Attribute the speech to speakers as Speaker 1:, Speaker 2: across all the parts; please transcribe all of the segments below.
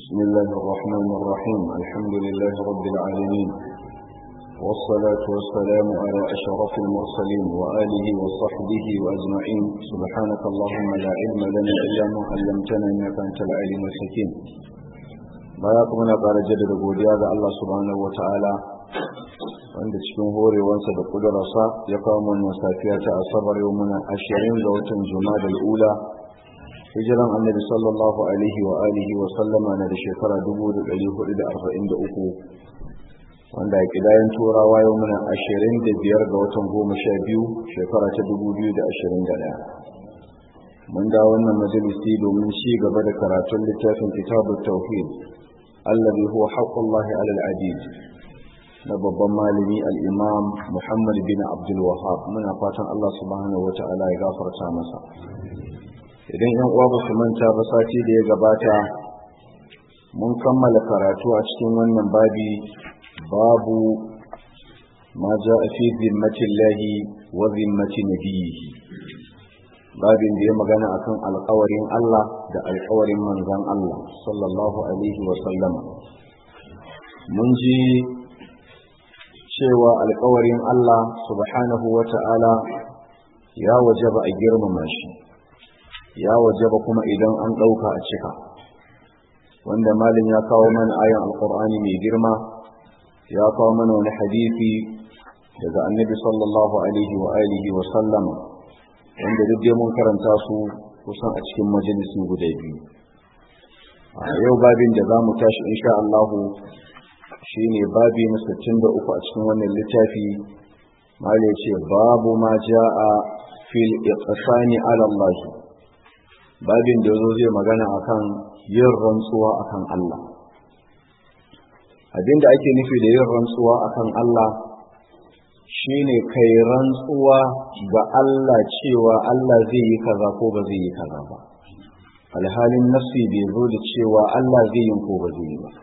Speaker 1: بسم الله الرحمن الرحيم الحمد لله رب العالمين والصلاة والسلام على أشرف المرسلين وآله وصحبه وأجمعين سبحانك اللهم لا علم لنا إلا ما علمتنا إنك أنت العليم الحكيم bayaku muna ƙara jaddada godiya ga Allah subhanahu wata'ala wanda cikin horewansa da kudurarsa ya kawo mana safiya ta asabar yau muna ashirin ga watan juma'a ula hijiran annabi sallallahu alaihi wa alihi wa sallama na da shekara 1443 wanda a kidayen turawa yau muna ashirin da biyar ga watan goma sha biyu shekara ta 2021 mun da wannan majalisi domin ci gaba da karatun littafin kitabut tauhid الذي هو حق الله على العبيد na babban malami al'imam Muhammad bin Abdul Wahab muna fatan Allah subhanahu wa ta'ala ya gafarta masa idan yan uwa ba su manta ba sati da ya gabata mun kammala karatu a cikin wannan babi babu ma ja a fi zimmatillahi wa zimmati nabiyhi babin da ya magana akan alkawarin Allah da alkawarin manzan Allah sallallahu alaihi wa sallama mun ji cewa alkawarin Allah subhanahu wa ta'ala ya wajaba a girmama shi ya wajaba kuma idan an ɗauka a cika wanda malin ya kawo mana ayan alkur'ani mai girma ya kawo mana wani hadisi daga annabi sallallahu alaihi wa alihi wa sallama wanda duk dai mun karanta su kusan a cikin majalisi guda biyu a yau babin da za mu tashi insha Allahu shine babi na 63 a cikin wannan littafi mali ya ce babu ma ja'a fil iqsani ala Allah babin da yazo zai magana akan yin rantsuwa akan Allah abinda ake nufi da yin rantsuwa akan Allah shine kai rantsuwa ga Allah cewa Allah zai yi kaza ko ba zai yi kaza ba alhalin nafsi bai zo da cewa Allah zai yi ko ba zai yi ba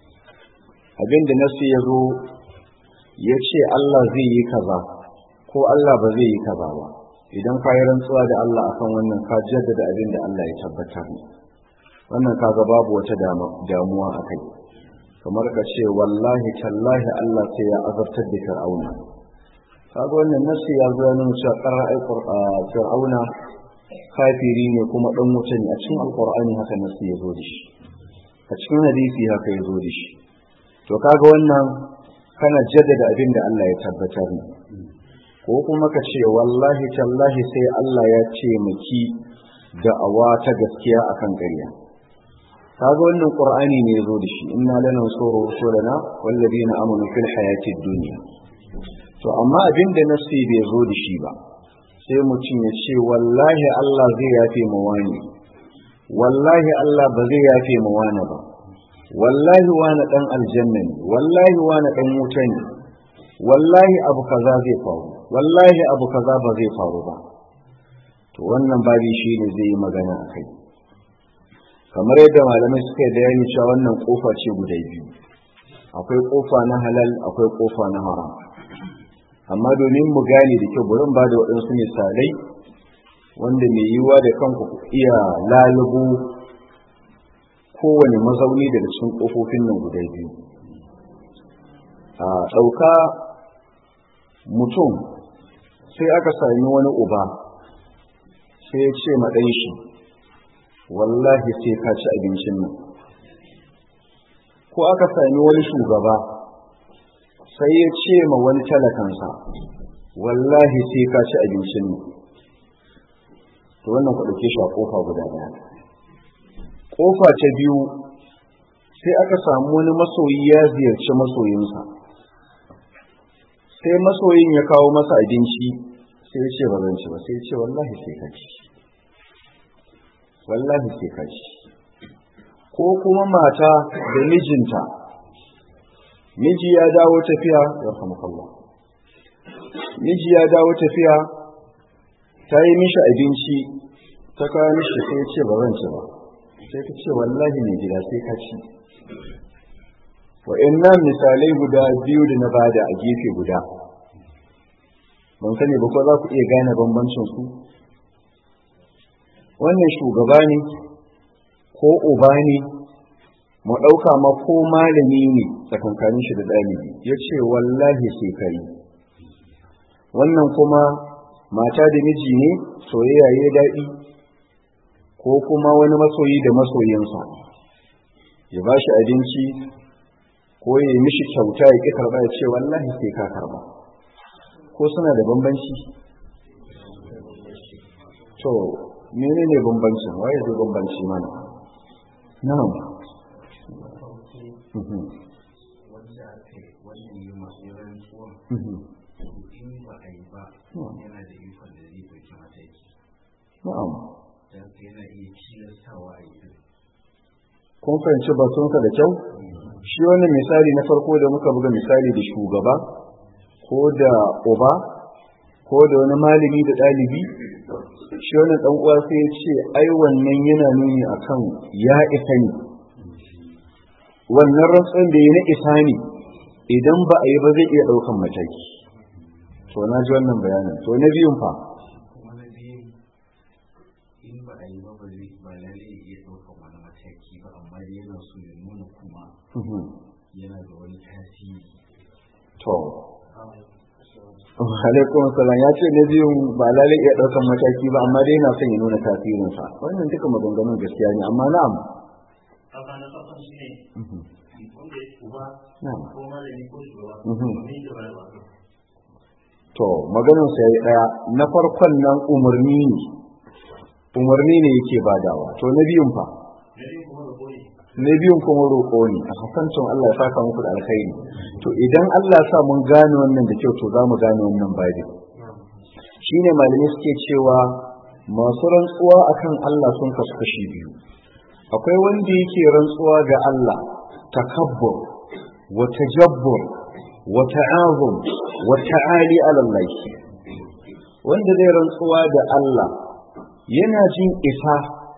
Speaker 1: abinda nafsi ya zo ya ce Allah zai yi kaza ko Allah ba zai yi kaza ba idan ka yi rantsuwa da Allah akan wannan ka jaddada abin da Allah ya tabbatar ne wannan kaga babu wata damuwa a kai kamar ka ce wallahi tallahi Allah sai ya azabtar da fir'auna kaga wannan nasi ya zo nuna cewa qara'ai fir'auna kafiri ne kuma dan wuta ne a cikin alqur'ani haka nasi ya zo da shi a cikin hadisi haka ya zo da shi to kaga wannan kana jaddada abin da Allah ya tabbatar ne ko kuma ka ce wallahi tallahi sai Allah ya ce miki da'awa ta gaskiya akan ƙarya kaga wannan qur'ani ne ya zo da shi inna lanansuru rusulana wallazina amanu fil hayatid dunya to amma abin da nafsi bai zo da shi ba sai mutum ya ce wallahi Allah zai yafe mu wani wallahi Allah ba zai yafe mu wani ba wallahi wani dan aljanna ne wallahi wani dan wuta ne wallahi abu kaza zai faru wallahi abu kaza ba zai faru ba to wannan babi shi ne zai yi magana a kai kamar yadda malamai suka yi bayani cewa wannan kofa ce guda biyu akwai kofa na halal akwai kofa na haram amma domin mu gane da kyau bari ba da waɗansu misalai wanda mai yiwuwa da kanku ku iya lalubu kowane mazauni daga cikin ƙofofin nan guda biyu a ɗauka mutum sai aka sami wani uba sai ya ce maɗan shi wallahi sai ka ci abincin nan ko aka sami wani shugaba sai ya ce ma wani talakansa wallahi sai ka ci abincin nan to wannan ku ɗauke shi a ƙofa guda ɗaya ƙofa ta biyu sai aka samu wani masoyi ya ziyarci masoyinsa sai masoyin ya kawo masa abinci sai ya ce ba zan ci ba sai ya ce wallahi sai ka ci wallahi sai ka ci ko kuma mata da mijinta miji ya dawo tafiya yarhamukallah miji ya dawo tafiya ta yi mishi abinci ta kawo mishi sai ya ce ba zan ci ba sai ta ce wallahi mai gida sai ka ci wa'annan misalai guda biyu da na bada a gefe guda ban sani ba ko za ku iya gane bambancin su wannan shugaba ne ko uba ne mu ɗauka ma ko malami ne tsakankanin shi da ɗalibi ya ce wallahi sai kai wannan kuma mata da miji ne soyayya ya daɗi ko kuma wani masoyi da masoyinsa ya ba shi abinci ko ya yi mishi kyauta ya ƙi karɓa ya ce wallahi sai ka karɓa ko suna da bambanci to mene ne bambancin waye zai bambanci mana na'am
Speaker 2: wanda aka yi wannan yi masu rantsuwan in ba a yi ba yana da ikon da zai ɗauki mataki
Speaker 1: na'am
Speaker 2: don yana iya tilastawa a yi din
Speaker 1: kun fahimci batunsa da kyau shi wannan misali na farko da muka buga misali da shugaba ko da uba ko da wani malami da ɗalibi shi wannan ɗan uwa sai ya ce ai wannan yana nuni akan ya isa ne wannan rantsuwan da ya na isa ne idan ba a yi ba zai iya ɗaukan mataki to na ji wannan bayanin to na biyun fa
Speaker 2: kuma na biyu in ba a yi ba ba zai ba lalle ya iya ɗaukan wani mataki ba amma dai yana so ya nuna kuma yana da wani tasiri
Speaker 1: to alaikum salam ya ce na biyun ba lalai iya ɗaukan mataki ba amma dai yana son ya nuna tasirinsa wannan duka maganganun gaskiya ne amma na'am
Speaker 3: haka na kasan shi ne wanda ya uba
Speaker 1: na'am
Speaker 3: ko malami ko shugaba
Speaker 1: Mhm.
Speaker 3: ne da wani ba
Speaker 1: to maganin sa yayi daya na farkon nan umarni ne umarni ne yake badawa to na biyun fa
Speaker 3: na biyu kuma da koyi
Speaker 1: na biyun kuma roƙo ne a hasancin Allah ya saka muku da alkhairi to idan Allah ya sa mun gane wannan da kyau to za mu gane wannan babin shine malamai suke cewa masu rantsuwa akan Allah sun kasu kashi biyu akwai wanda yake rantsuwa ga Allah takabbur wa tajabbur wa ta'azum wa ta'ali ala Allah wanda zai rantsuwa da Allah yana jin isa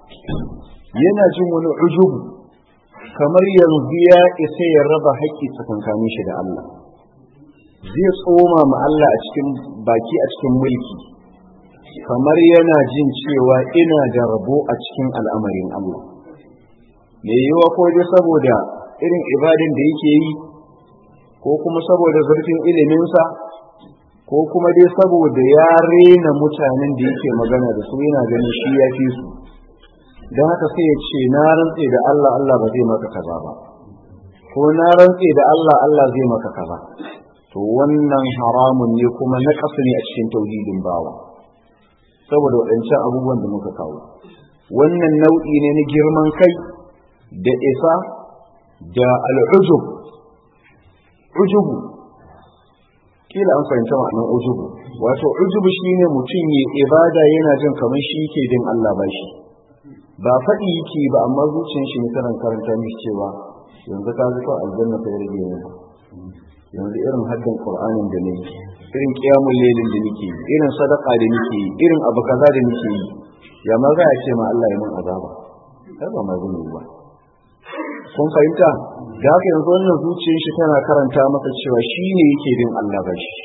Speaker 1: yana jin wani ujubu kamar yanzu ya isa ya raba haƙƙi tsakankanin shi da Allah zai tsoma ma Allah a cikin baki a cikin mulki kamar yana jin cewa ina da rabo a cikin al'amarin Allah me yiwa ko dai saboda irin ibadin da yake yi ko kuma saboda zurfin iliminsa ko kuma dai saboda ya rena mutanen da yake magana da su yana ganin shi ya fi su don haka sai ya ce na rantse da Allah Allah ba zai maka kaza ba ko na rantse da Allah Allah zai maka kaza to wannan haramun ne kuma na kasu ne a cikin tauhidin bawa saboda waɗancan abubuwan da muka kawo wannan nau'i ne na girman kai da isa da al'ujub ujubu kila an fahimta ma'anar ujubu wato ujubu shine mutum ya ibada yana jin kamar shi yake din Allah ba shi ba faɗi yake ba amma zuciyar shi ne tana karanta mishi cewa yanzu ka zuwa aljanna ta rage ne yanzu irin haddin qur'anin da nake irin qiyamul lailin da nake irin sadaka da nake irin abu kaza da nake yi ya ma za a ce ma Allah ya mun azaba kai ba ma zai ba kun fahimta da haka yanzu wannan zuciyar shi tana karanta masa cewa shi ne yake bin Allah ba shi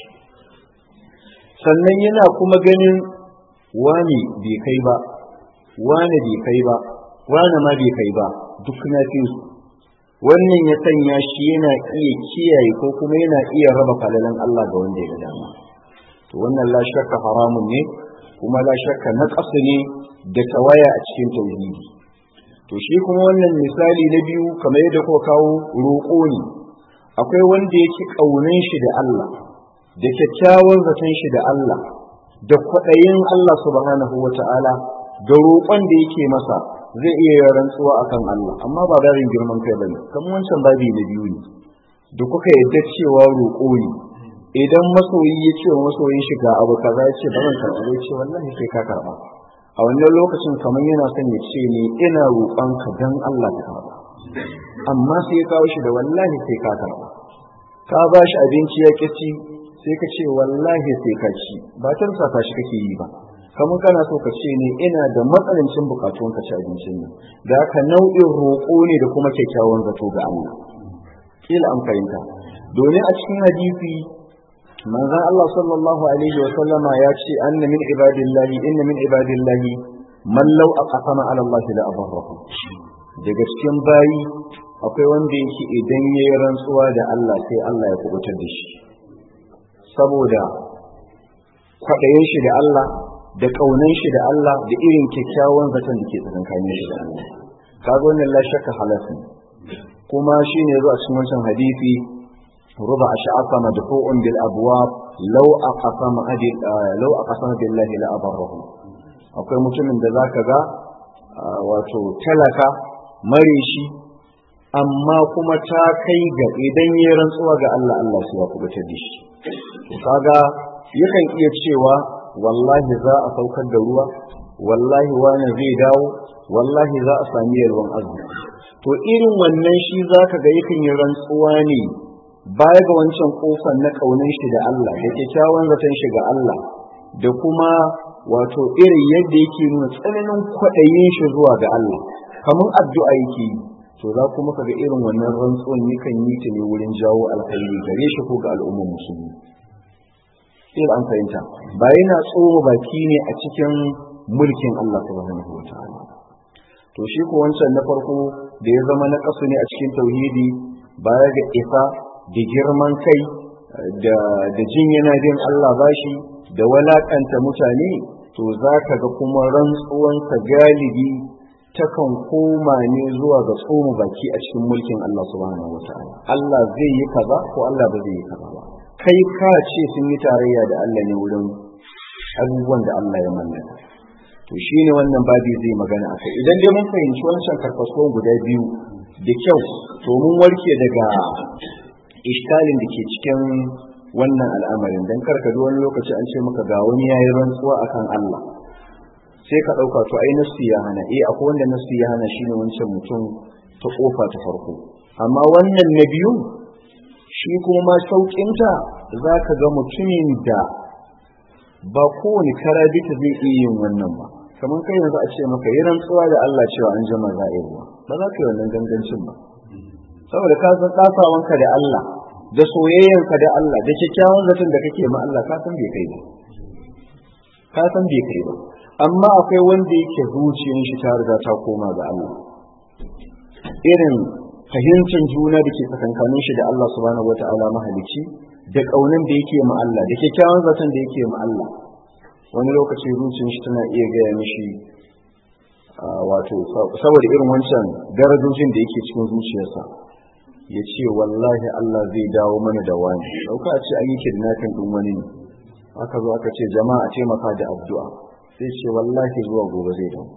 Speaker 1: sannan yana kuma ganin wani bai kai ba wani bai kai ba wani ma bai kai ba duk na fi su wannan ya sanya shi yana iya kiyaye ko kuma yana iya raba falalan Allah ga wanda ya dama to wannan la shakka haramun ne kuma la shakka na ne da tawaya a cikin tauhidi to shi kuma wannan misali na biyu kamar yadda kuka kawo roƙo ne akwai wanda yake ƙaunin shi da Allah da kyakkyawan zaton shi da Allah da kwaɗayin Allah subhanahu wa ta'ala da roƙon da yake masa zai iya yin rantsuwa akan Allah amma ba barin girman kai bane kamar wancan babi na biyu ne da kuka yadda cewa roƙo ne idan masoyi ya ce wa masoyin shi ga abu kaza ya ce ba zan karɓa ya ce wallahi sai ka karɓa a wannan lokacin kamar yana son ya ce ne ina roƙonka dan Allah ka karɓa amma sai ya kawo shi da wallahi sai ka karɓa ka ba shi abinci ya ci sai ka ce wallahi sai ka ci ba ta shi kake yi ba kamar kana so ka ce ne ina da matsalancin bukatun ka ci abincin nan da haka nau'in roƙo ne da kuma kyakkyawan zato ga Allah kila an fahimta domin a cikin hadisi manzon Allah sallallahu alaihi wa sallama ya ce anna min ibadillahi inna min ibadillahi man law aqsama ala Allah la abarrahu daga cikin bayi akwai wanda yake idan ya yi rantsuwa da Allah sai Allah ya kubutar da shi saboda kwaɗayin shi da Allah da ƙaunan shi da Allah da irin kyakkyawan zaton da ke tsakankanin shi da Allah kaga wannan la shakka halafi kuma shine yazo a cikin wancan hadisi ruba ash'afa madfu'un bil abwab law aqsama adil law aqsama billahi la abarrahu akwai mutumin da zaka ga wato talaka mare shi amma kuma ta kai ga idan ya rantsuwa ga Allah Allah sai ya kubutar da shi kaga yakan iya cewa wallahi za a saukar da ruwa wallahi wani zai dawo wallahi za a sami yalwan arziki to irin wannan shi za ka ga yakan yi rantsuwa ne baya ga wancan kofar na kaunin shi da Allah da kyakkyawan zaton shi ga Allah da kuma wato irin yadda yake nuna tsananin kwaɗayin shi zuwa ga Allah kamar addu'a yake yi to za kuma ka ga irin wannan rantsuwan yakan yi ta ne wurin jawo alkhairi gare shi ko ga al'ummar musulmi sai an fahimta ba yana tsoro baki ne a cikin mulkin Allah subhanahu wa ta'ala to shi ko wancan na farko da ya zama na kasu ne a cikin tauhidi baya ga isa da girman kai da da jin yana bin Allah bashi da walakanta mutane to za ka ga kuma rantsuwansa galibi takan koma ne zuwa ga tsoma baki a cikin mulkin Allah subhanahu wa ta'ala Allah zai yi kaza ko Allah ba zai yi kaza ba kai ka ce sun yi tarayya da Allah ne wurin abubuwan da Allah ya mallaka to shine wannan babi zai magana a kai idan dai mun fahimci wancan karkaso guda biyu da kyau to mun warke daga iskalin da ke cikin wannan al'amarin dan karka wani lokaci an ce maka ga wani yayi rantsuwa akan Allah sai ka dauka to ai nasu ya hana eh akwai wanda nasu ya hana shine wancan mutum ta kofa ta farko amma wannan na biyu shi kuma ma sauƙinta za ka ga mutumin da ba kowane karabita zai iya yin wannan ba kamar kai yanzu a ce maka yi rantsuwa da Allah cewa an jama za a yi ruwa ba za ka yi wannan gangancin ba saboda ka san ɗasawanka da Allah da soyayyanka da Allah da kyakkyawan zaton da kake ma Allah ka san bai kai ba ka san bai kai ba amma akwai wanda yake zuciyar shi ta riga ta koma ga Allah irin fahimtar juna da ke tsakankanin shi da Allah subhanahu wata'ala mahalicci da kaunin da yake ma Allah da kyakkyawan zaton da yake ma Allah wani lokaci zuciyar shi tana iya gaya mishi wato saboda irin wancan darajojin da yake cikin zuciyarsa ya ce wallahi Allah zai dawo mana da wani dauka a ce an yi kidnapping din wani ne aka zo aka ce jama'a ce maka da addu'a sai ce wallahi zuwa gobe zai dawo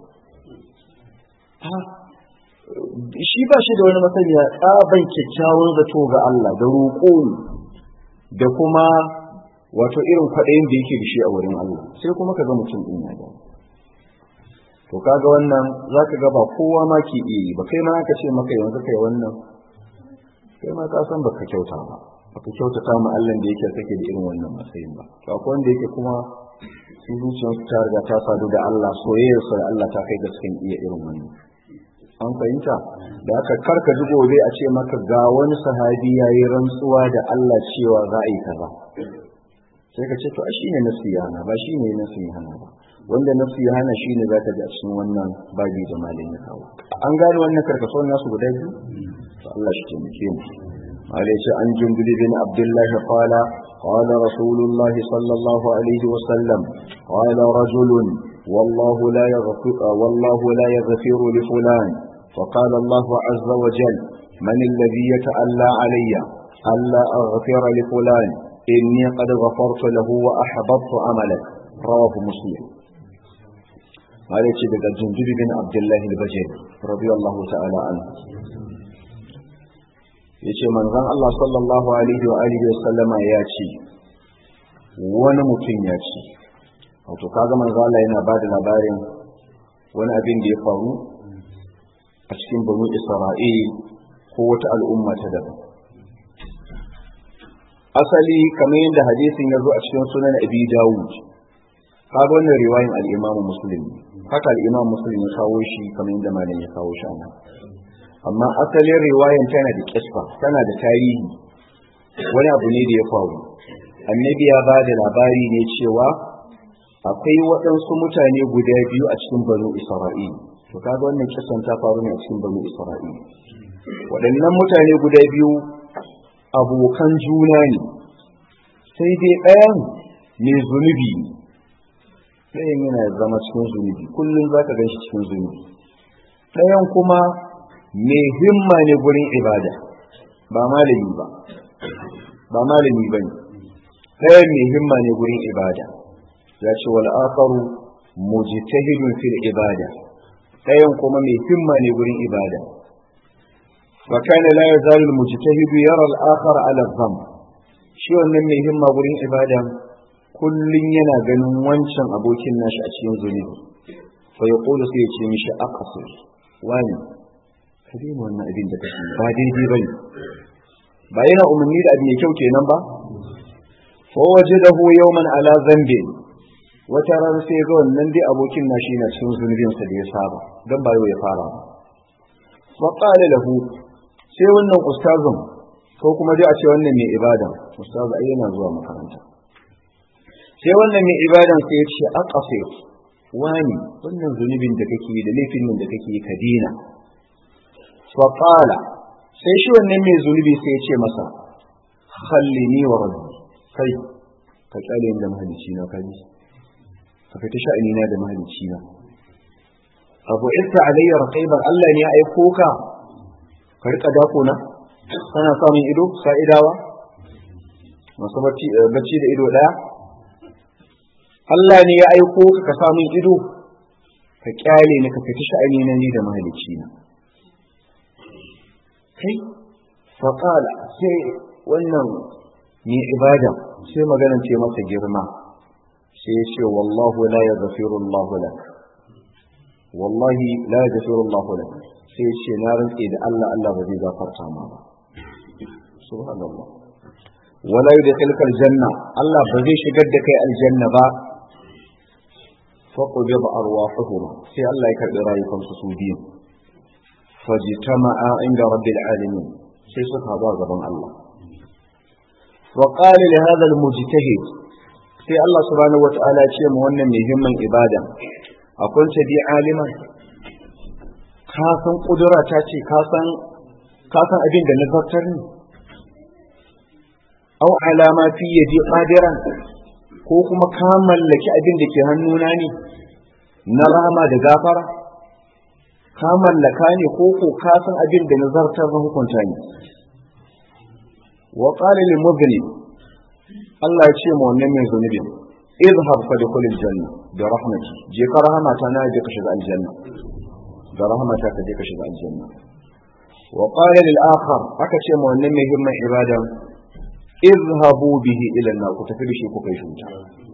Speaker 1: shi ba shi da wani masaniya tsaban kyakkyawan zato ga Allah da roƙo da kuma wato irin kwaɗayin da yake da shi a wurin Allah sai kuma ka ga mutum ɗin ya da to kaga wannan za ka ga ba kowa ma ke iya yi ba kai ma aka ce maka yanzu kai wannan kai ma ka san baka kyauta ba baka kyautata ma Allah da yake kake da irin wannan matsayin ba to akwai wanda yake kuma su zuciyarsu ta riga ta sadu da Allah soyayyarsa da Allah ta kai ga cikin iya irin wannan an fahimta da aka karka ji gobe a ce maka ga wani sahabi ya yi rantsuwa da Allah cewa za a yi kaza sai ka ce to shi ne nasu ya hana ba shi ne nasu ya hana ba wanda nasu ya hana shi ne za ka ji a cikin wannan babi da malin ya kawo an gane wannan karkasuwar nasu guda biyu to Allah shi taimake mu عليه عن جندب بن عبد الله قال قال رسول الله صلى الله عليه وسلم قال رجل والله لا يغفر والله لا يغفر لفلان فقال الله عز وجل من الذي يتألى علي ألا أغفر لفلان إني قد غفرت له وأحبطت عملك رواه مسلم قال يتشبك الجندب بن عبد الله البجر رضي الله تعالى عنه yace manzon Allah sallallahu alaihi wa alihi wa sallama ya ce wani mutum ya ce wato kaga manzo Allah yana ba da labarin wani abin da ya faru a cikin banu Isra'il ko wata al'umma ta daban asali kamar yadda hadisin ya zo a cikin sunan Abi Dawud kaga wannan riwayin al-Imam Muslim haka al-Imam Muslim ya kawo shi kamar yadda malam ya kawo shi anan amma asalin riwayan tana da kisfa tana da tarihi wani abu ne da ya faru annabi ya ba da labari ne cewa akwai waɗansu mutane guda biyu a cikin banu isra'il to kaga wannan kisan ta faru ne a cikin banu isra'il waɗannan mutane guda biyu abokan juna ne sai dai ɗayan mai zunubi ɗayan yana zama cikin zunubi kullum za ka gan shi cikin zunubi ɗayan kuma mai himma ne gurin ibada ba malami ba ba malami ba ne ɗayan mai himma ne gurin ibada ya ce wal akharu mujtahidun fil ibada ɗayan kuma mai himma ne gurin ibada fa kana la yazalu al mujtahidu yara al akhar ala dhanb shi wannan mai himma gurin ibada kullun yana ganin wancan abokin nashi a cikin zunubi fa yaqulu sai ya ce mishi aqsir wani ka daina wannan abin da kake ba daidai bane ba yana umarni da abin mai kyau kenan ba fa wajadahu yawman ala dhanbi wata rana sai ga wannan dai abokin nashi na cikin zunubin sa da ya saba dan ba yau ya fara ba fa qala lahu sai wannan ustazin ko kuma dai a ce wannan mai ibada ustaz ai yana zuwa makaranta sai wannan mai ibadan sai ya ce aqsir wani wannan zunubin da kake da laifin nan da kake ka dina fa qala sai shi wannan mai zunubi sai ya ce masa khallini wa rabbi kai ka kyale da mahalicci na kaji ka fita sha'ani na da mahalicci na abu isa alayya raqiban Allah ne ya aiko ka ka rika dako na kana samun ido sa'idawa masu bacci da ido daya Allah ne ya aiko ka ka samun ido ka kyale ni ka fita sha'ani na ni da mahalicci na kai faƙala sai wannan ne ibada sai maganar ce masa girma sai ya ce wallahu la ya zafiru Allah lak wallahi la ya zafiru Allah lak sai ya ce na rantse da Allah Allah ba zai gafarta ma ba subhanallah wala yudkhilka aljanna Allah ba zai shigar da kai aljanna ba faqubida arwahuhum sai Allah ya karbi rayukansu su biyu fajtama'a inda rabbil alamin sai suka haɗu a gaban Allah وقال لهذا المجتهد sai Allah subhanahu wata'ala ce mu wannan mai himman ibada akwai ta bi aliman ka san kudura ta ce ka san ka san abin da nazartar ne au alama fi yadi qadiran ko kuma ka mallaki abin da ke hannuna ne na rama da gafara ka mallaka ne ko ko ka san abin da nazartar na hukunta ne wa qala lil mudhlim Allah ya ce ma wannan mai zunubi izhab fa dukhul aljanna bi rahmati je ka rahmata na je ka shiga aljanna da rahmata ka je ka shiga aljanna wa qala lil akhar aka ce ma wannan mai himman ibada izhabu bihi ila an ku tafi da shi ku kai shi wuta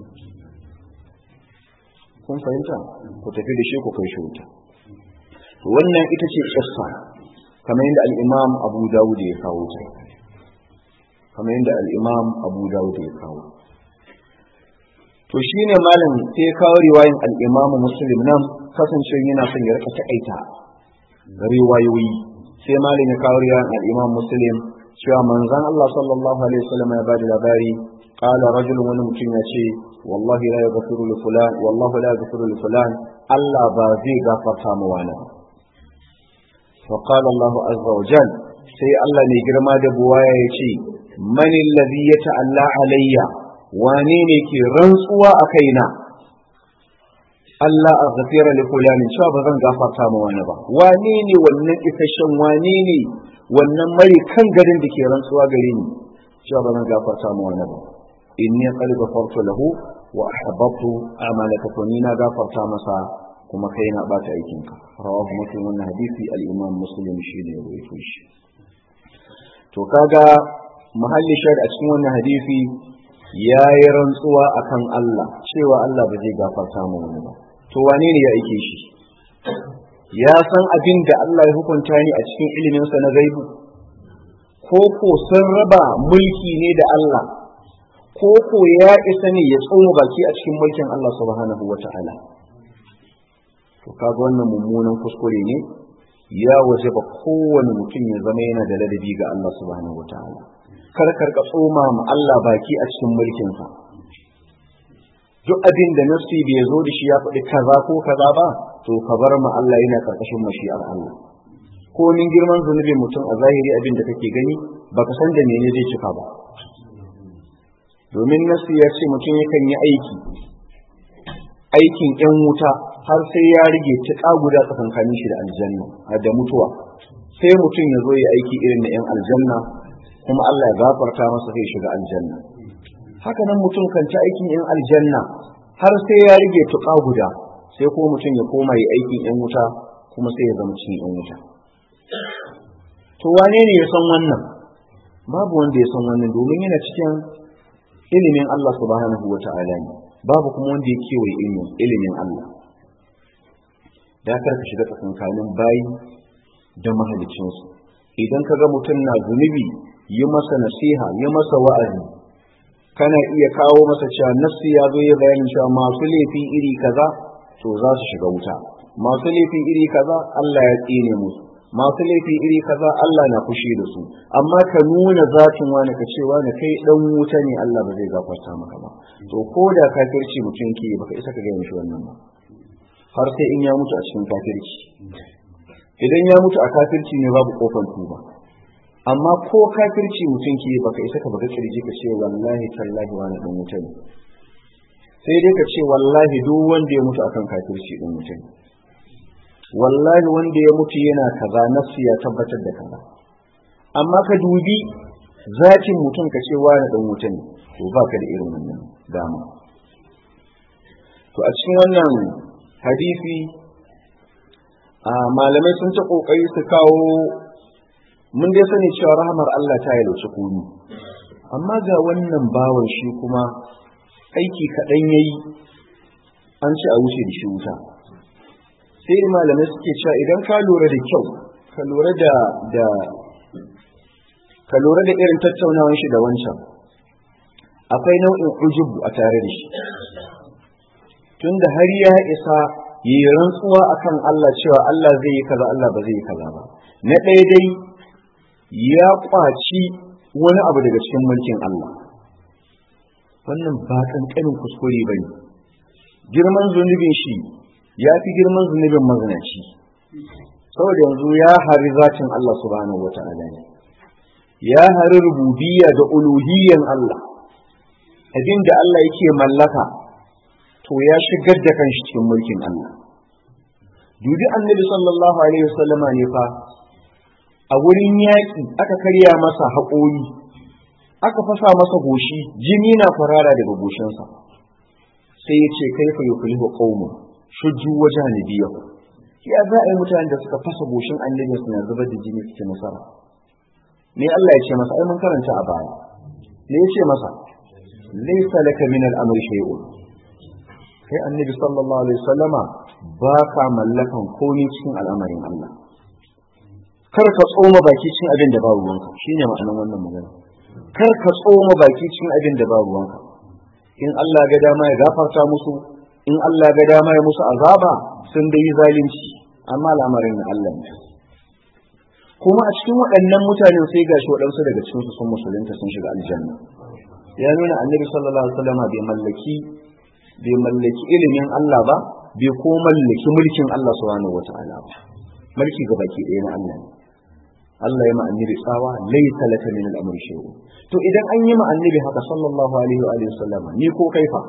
Speaker 1: kun fahimta ku tafi da shi ku kai shi wuta wannan ita ce kissa kamar yadda al-imam Abu Dawud ya kawo ta kamar yadda al'imam abu dawud ya kawo to shi ne malam sai ya kawo riwayin al'imamu muslim nan kasance yana son ya rika taƙaita riwayoyi sai malam ya kawo riwayin al'imam muslim cewa manzan Allah sallallahu alaihi wasallam ya bada labari qala rajulun wani mutum ya ce wallahi la yaghfiru li fulan wallahu la yaghfiru li fulan Allah ba zai gafarta mu wani fa qala Allah azza wa jalla sai Allah ne girma da buwaya ya ce man alladhi yata'alla alayya wane ne ke rantsuwa a kaina Allah a gafira li fulani cewa ba zan gafarta ma wani ba wane ne wannan isasshen wane ne wannan mari kan garin da ke rantsuwa gare ni cewa ba zan gafarta ma wani ba inni qad ghafartu lahu wa ahbabtu amalaka to ni na gafarta masa kuma kai na bata aikin ka rawahu muslim wannan hadisi al-imam muslim shi ne ya rawaito shi to kaga mahalli shar a cikin wannan hadisi ya yi rantsuwa akan Allah cewa Allah ba zai gafarta mu wani ba to wane ne ya aike shi ya san abin da Allah ya hukunta ni a cikin iliminsa na gaibu ko ko sun raba mulki ne da Allah ko ko ya isa ne ya tsoma baki a cikin mulkin Allah subhanahu wa ta'ala to kaga wannan mummunan kuskure ne ya waje ba kowane mutum ya zama yana da ladabi ga Allah subhanahu wa ta'ala kar karka tsoma ma Allah baki a cikin mulkinsa duk abin da nafsi bai zo da shi ya faɗi kaza ko kaza ba to ka bar ma Allah yana karkashin mashi'ar Allah ko min girman zunubin mutum a zahiri abin da kake gani baka san da mene zai cika ba domin nasu ya ce mutum yakan yi aiki aikin yan wuta har sai ya rige tuƙa guda tsakankanin shi da aljanna da mutuwa sai mutum ya zo ya aiki irin na yan aljanna kuma Allah ya gafarta masa sai shiga aljanna haka nan mutum kan ci aikin yan aljanna har sai ya rige tuƙa guda sai ko mutum ya koma yi aikin yan wuta kuma sai ya zama cikin yan wuta to wane ne ya san wannan babu wanda ya san wannan domin yana cikin ilimin Allah subhanahu wa ta'ala ne babu kuma wanda ya kewaye ilimin ilimin Allah da kar ka shiga tsakankanin bayi da mahalicinsu idan ka ga mutum na zunubi yi masa nasiha yi masa wa'azi kana iya kawo masa cewa nafsi ya zo ya bayanin cewa masu laifi iri kaza to za su shiga wuta masu laifi iri kaza Allah ya tsine musu masu laifi iri kaza Allah na fushi da su amma ka nuna zatin wani ka ce wani kai dan wuta ne Allah ba zai gafarta maka ba to ko da kafirci mutum ke baka isa ka gaya mishi wannan ba har sai in ya mutu a cikin kafirci idan ya mutu a kafirci ne babu kofar tuba amma ko kafirci mutum ke baka isa ka baka kirji ka ce wallahi tallahi wani dan wuta ne sai dai ka ce wallahi duk wanda ya mutu akan kafirci dan wuta ne wallahi wanda ya mutu yana kaza nafsi ya tabbatar da kaza amma ka dubi zatin mutum ka ce wani dan wuta ne to baka da irin wannan dama to a cikin wannan hadisi a malamai sun ta kokari su kawo mun dai sani cewa rahmar Allah ta yi lauci kuni amma ga wannan bawan shi kuma aiki kaɗan yayi an ce a wuce da shi wuta sai malamai suke cewa idan ka lura da kyau ka lura da da ka lura da irin tattaunawan shi da wancan akwai nau'in ujubu a tare da shi tunda har ya isa yi rantsuwa akan Allah cewa Allah zai yi kaza Allah ba zai yi kaza ba na ɗaya dai ya kwaci wani abu daga cikin mulkin Allah wannan ba ƙanƙanin kuskure ba ne girman zunubin shi ya fi girman zunubin mazinaci saboda yanzu ya hari zatin Allah subhanahu wa ta'ala ne ya hari rububiyya da uluhiyyan Allah abin da Allah yake mallaka to ya shigar da kanshi cikin mulkin Allah dubi annabi sallallahu alaihi wasallama ne fa a wurin yaƙi aka karya masa haƙori aka fasa masa goshi jini na farara daga goshinsa sai ya ce kaifa yuflihu qaumun shujju wajen nabiyahu ya za a yi mutanen da suka fasa goshin annabi suna zubar da jini suke nasara me Allah ya ce masa ai mun karanta a baya me ya ce masa laysa laka min al-amri shay'un kai annabi sallallahu alaihi wasallama ba ka mallakan komai cikin al'amarin Allah kar ka tsoma baki cikin abin da ba ruwanka shine ma'anar wannan magana kar ka tsoma baki cikin abin da ba ruwanka in Allah ga dama ya gafarta musu in Allah ga dama ya musu azaba sun da yi zalunci amma al'amarin na Allah ne kuma a cikin waɗannan mutanen sai gashi waɗansu daga cikin su sun musulunta sun shiga aljanna ya nuna annabi sallallahu alaihi wasallam bai mallaki bai mallaki ilimin Allah ba bai ko mallaki mulkin Allah subhanahu wata'ala ba mulki ga baki ɗaya na Allah ne Allah ya ma'annabi tsawa laysa laka min al-amri shay'un to idan an yi ma'annabi haka sallallahu alaihi wa alihi wasallam ni ko kaifa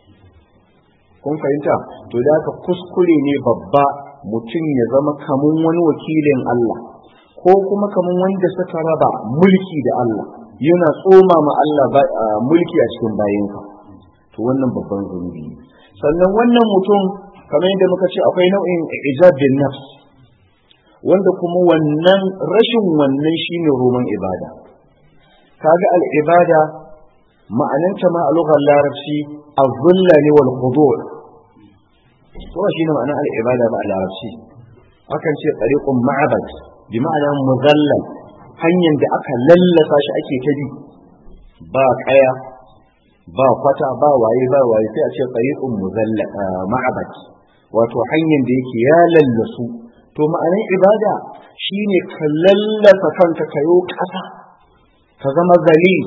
Speaker 1: kun fahimta to da haka kuskure ne babba mutum ya zama kamun wani wakilin Allah ko kuma kamun wanda suka raba mulki da Allah yana tsoma ma Allah mulki a cikin bayinka to wannan babban zunubi ne sannan wannan mutum kamar yadda muka ce akwai nau'in ijab bin nafs wanda kuma wannan rashin wannan shine roman ibada kaga al-ibada ma'ananta ma a lugar larabci az-zulla ne wal khudu' to shine ma'anar al-ibada ba a larabci akan ce tariqun ma'abad bi ma'ana muzallal hanyar da aka lallasa shi ake ta bi ba kaya ba kwata ba waye ba waye sai a ce tariqun muzalla ma'abad wato hanyar da yake ya lallasu to ma'anar ibada shine ka lallasa kanka kayo ƙasa ka zama zalil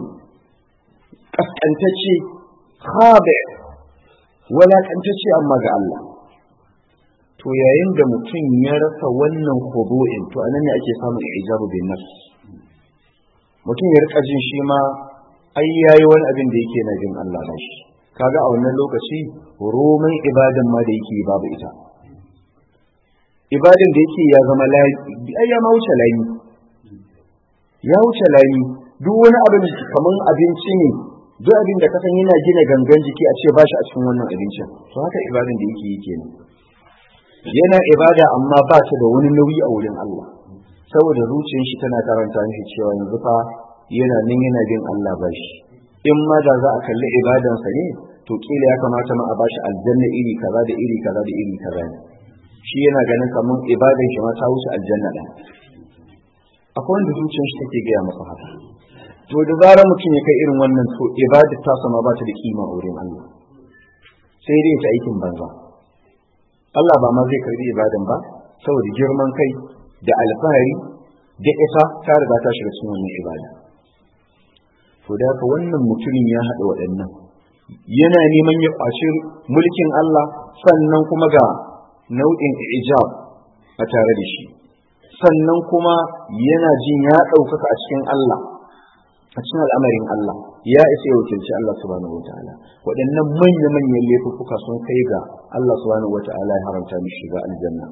Speaker 1: kaskantacce khabe walakantacce amma ga Allah to to yayin da mutum ya rasa wannan khudu'in to anan ne ake samun ijabu bin nafs mutum ya rika jin shi ma ai yayi wani abin da yake na jin Allah ba shi kaga a wannan lokaci roman ibadan ma da yake babu ita ibadan da yake ya zama layi ai ya ma wuce layi ya wuce layi duk wani abin kaman abinci ne duk abin da kasan yana gina gangan jiki a ce ba shi a cikin wannan abincin to haka ibadan da yake yi kenan yana ibada amma ba ta da wani nauyi a wurin Allah saboda zuciyar shi tana karanta mishi cewa yanzu fa yana nan yana bin Allah ba shi in ma da za a kalli ibadansa ne to kila ya kamata ma a bashi aljanna iri kaza da iri kaza da iri kaza ne shi yana ganin kamar ibadan shi ma ta wuce aljanna ɗaya akwai wanda zuciyar shi take gaya masa haka to da zarar mutum ya kai irin wannan to ibadar ta sama ba ta da kima a wurin Allah sai dai ta aikin banza Allah ba ma zai karbi ibadan ba saboda girman kai da alfahari da isa ta riga ta shiga cikin wannan ibada to da haka wannan mutumin ya haɗa waɗannan yana neman ya ƙwaci mulkin Allah sannan kuma ga nau'in ijab a tare da shi sannan kuma yana jin ya ɗaukaka a cikin Allah a cikin al'amarin Allah ya isa ya wakilci Allah subhanahu wataala waɗannan manya-manyan laifuffuka sun kai ga Allah subhanahu wataala ya haramta mishi shiga aljanna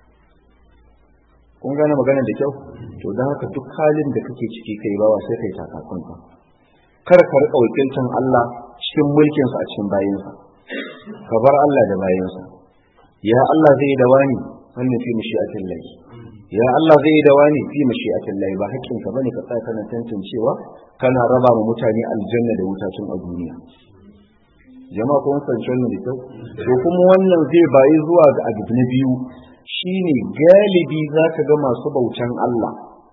Speaker 1: kun gane magana da kyau to don haka duk halin da kake ciki kai bawa sai kai takakunka kar ka rika wakiltan Allah cikin mulkinsa a cikin bayinsa ka bar Allah da bayinsa ya Allah zai da wani wannan fi mashi'atin lahi ya Allah zai da wani fi mashi'atin lahi ba hakkin ka bane ka tsaya kana tantancewa kana raba ma mutane aljanna da wutacin a duniya jama'a kun san wannan da kyau to kuma wannan zai bayi zuwa ga abu na biyu shine galibi zaka ga masu bautan Allah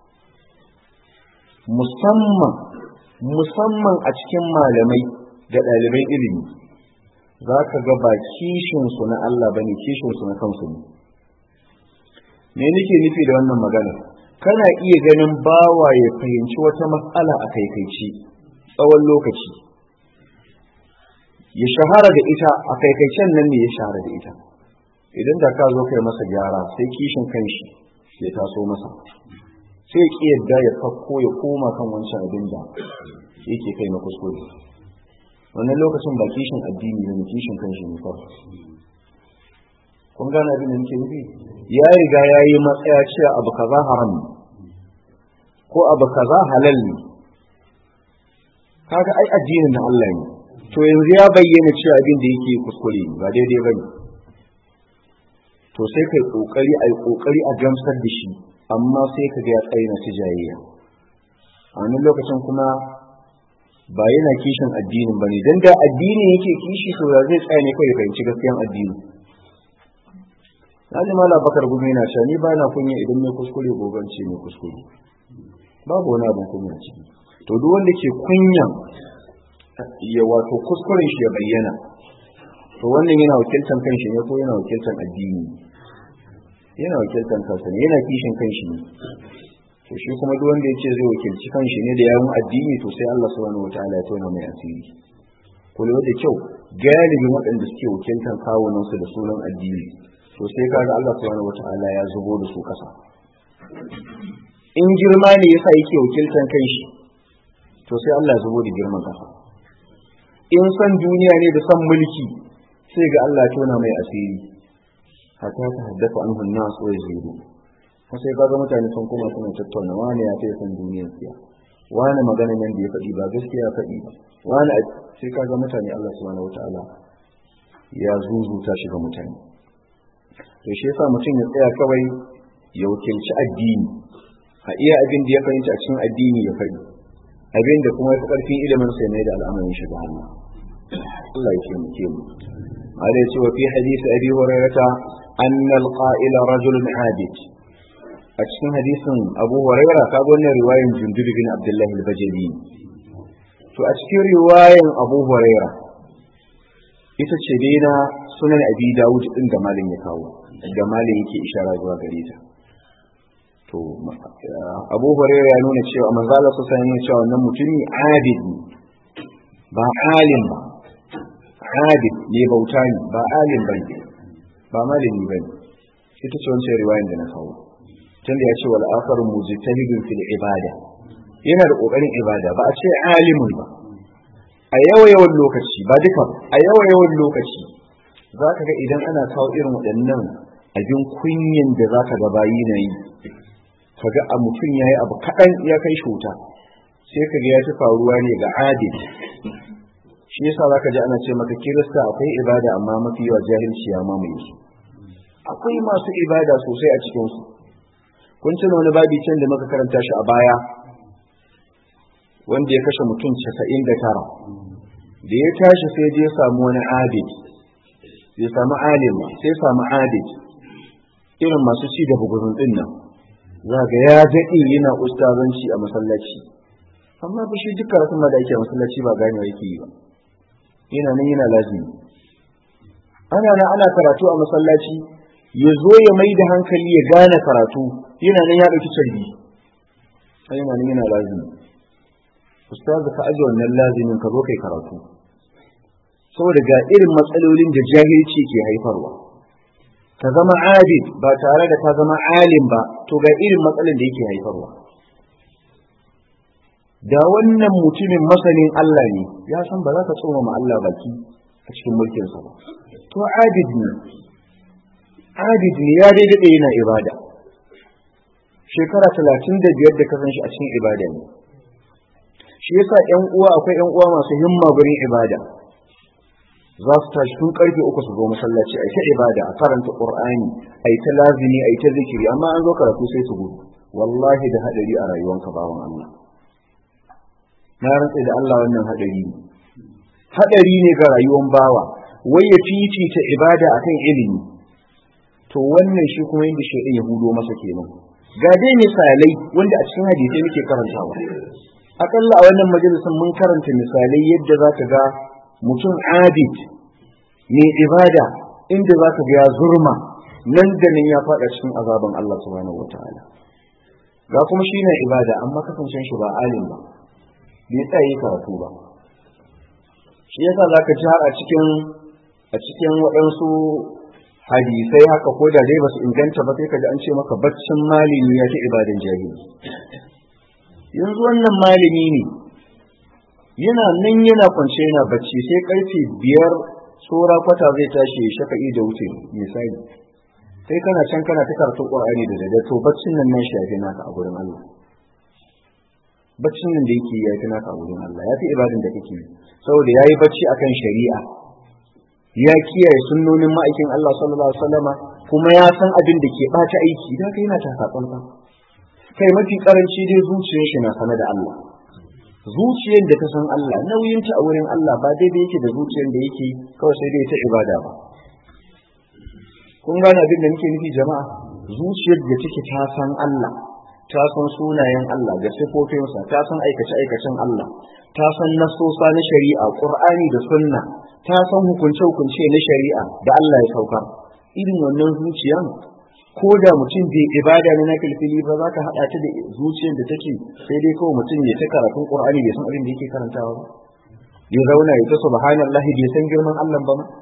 Speaker 1: musamman musamman a cikin malamai da ɗaliban ilimi za ka ga ba kishinsu na Allah ba ne kishinsu na kansu ne me nake nufi da wannan magana kana iya ganin bawa ya fahimci wata matsala a kaikaici tsawon lokaci ya shahara da ita a kaikaicen nan ne ya shahara da ita idan da ka zo kai masa gyara sai kishin kanshi ya taso masa sai ya ƙi yadda ya fakko ya koma kan wancan abin da yake kai na kuskure wannan lokacin ba kishin addini ne kishin kanshi ne kawai kun gane abin da nake nufi ya riga ya yi matsaya cewa abu kaza haram ne ko abu kaza halal ne kaga ai addinin na Allah ne to yanzu ya bayyana cewa abin da yake kuskure ba daidai bane to sai kai kokari ai kokari a gamsar da shi amma sai ka ga ya tsaye na tijayya a wannan lokacin kuma ba yana kishin addinin bane dan da addinin yake kishi to ya zai tsaya ne kai ya fahimci gaskiyan addini Naji Mala Bakar Gumi na cewa ni ba na kunya idan mai kuskure goban ce mai kuskure. Babu wani abin kunya ciki. To duk wanda ke kunyan ya wato kuskuren shi ya bayyana. To wannan yana wakiltan kanshi ne ko yana wakiltan addini. Yana wakiltan kansa ne yana kishin kanshi ne. To shi kuma duk wanda ya ce zai wakilci kanshi ne da yawun addini to sai Allah subhanahu wataala ya tona mai asiri. Kula da kyau galibin waɗanda suke wakiltan kawunansu da sunan addini to sai kaga Allah subhanahu wata'ala ya zubo da su kasa in girma ne yasa yake wakiltan kai shi to sai Allah ya zubo da girman kasa in san duniya ne da san mulki sai ga Allah ya tona mai asiri hatta ta haddasa anhu an-nas wa yazidu sai kaga mutane sun kuma suna tattauna wani ya fi san duniyar siya wani magana nan da ya faɗi ba gaskiya faɗi ba wani sai kaga mutane Allah subhanahu wata'ala ya zuzuta shi ga mutane to shi yasa mutum ya tsaya kawai ya wakilci addini a iya abin da ya fahimci a cikin addini ya faɗi abin da kuma ya fi ƙarfin ilimin sai mai da al'amarin shi ga Allah Allah ya ce mu ke mu ala ya ce wa fi hadisi abi hurairata anna al-qa'ila rajulun abid a cikin hadisin abu huraira ka ga wannan riwayan jundud bin abdullah al-bajali to a cikin riwayan abu huraira ita ce dai na sunan abi dawud din da malin ya kawo da malin yake ishara zuwa gare ta to abu hurairah ya nuna cewa manzo Allah sallallahu alaihi cewa wannan mutumi abid ne ba alim ba abid ne bauta ne ba alim ba ne ba malami ba ne ita ce wancan riwayan da na kawo tunda ya ce wal akharu mujtahidun fil ibada yana da kokarin ibada ba a ce alimun ba a yawa yawan lokaci ba duka a yawa yawan lokaci za ka ga idan ana kawo irin waɗannan abin kunyan da za ka ga bayi na yi ka ga a mutum ya yi abu kaɗan ya kai shuta sai ka ga ya fi faruwa ne ga adil shi yasa za ka ji ana ce maka kirista akwai ibada amma mafi yawa jahilci ya mamaye su akwai masu ibada sosai a cikinsu kun tuna wani babi can da muka karanta shi a baya wanda ya kashe mutum casa'in da tara da ya tashi sai je samu wani abid ya samu alim sai samu abid irin masu ci da bugurin din nan za ga ya daɗe yana ustazanci a masallaci amma ba shi duk karatun ma da ake a masallaci ba gane yake yi ba yana nan yana lazimi ana nan ana karatu a masallaci ya zo ya mai da hankali ya gane karatu yana nan ya ɗauki carbi yana nan yana lazimi ustazu ka aje wannan lazimin ka zo kai karatu saboda ga irin matsalolin da jahilci ke haifarwa ka zama abid ba tare da ka zama alim ba to ga irin matsalin da yake haifarwa da wannan mutumin masanin Allah ne ya san ba za ka tsoma ma Allah baki a cikin mulkinsa ba to abid ne abid ne ya dai daɗe yana ibada shekara talatin da biyar da kasan shi a cikin ibada ne shi yasa ƴan uwa akwai ƴan uwa masu himma gurin ibada za su tashi tun karfe uku su zo masallaci a ta ibada a karanta qur'ani a ta lazimi a ta zikiri amma an zo karatu sai su gudu wallahi da hadari a rayuwanka bawan Allah na rantsa da Allah wannan hadari ne hadari ne ga rayuwar bawa wai ya fifita ibada akan ilimi to wannan shi kuma inda shi ya hudo masa kenan ga dai misalai wanda a cikin hadisi muke karantawa akalla a wannan majalisin mun karanta misalai yadda za ka ga mutum abid mai ibada inda za ka ga ya zurma nan da nan ya faɗa cikin azaban Allah subhanahu wa ta'ala ga kuma shi ne ibada amma kasancen shi ba alim ba bai tsaye karatu ba shi yasa za ka ji har a cikin a cikin waɗansu hadisai haka ko da dai ba su inganta ba sai ka ji an ce maka baccin malami ya fi ibadan jahili yanzu wannan malami ne yana nan yana kwance yana bacci sai karfe biyar tsora kwata zai tashi ya shafa'i da wuce misali sai kana can kana ta karatun qur'ani da dade to baccin nan nan shafi naka a gurin Allah baccin nan da yake ya fi naka a gurin Allah ya fi ibadin da kake saboda yayi bacci akan shari'a ya kiyaye sunnonin ma'aikin Allah sallallahu alaihi wasallama kuma ya san abin da ke bata aiki da kai yana ta tsantsan kai mafi karanci dai zuciyar shi na sana da Allah zuciyar da ta san Allah nauyinta a wurin Allah ba daidai yake da zuciyar da yake kawai sai dai ta ibada ba kun gane abin da nake nufi jama'a zuciyar da take ta san Allah ta san sunayen Allah da sifofinsa ta san aikace aikacen Allah ta san nasosa na shari'a Qur'ani da sunna ta san hukunce hukunce na shari'a da Allah ya saukar irin wannan zuciyan ko da mutum bai ibada ne na filfili ba za ka haɗa ta da zuciyar da take sai dai kawai mutum ya ta karatun Qur'ani bai san abin da yake karantawa ba ya zauna ya ta subhanallahi bai san girman Allah ba ma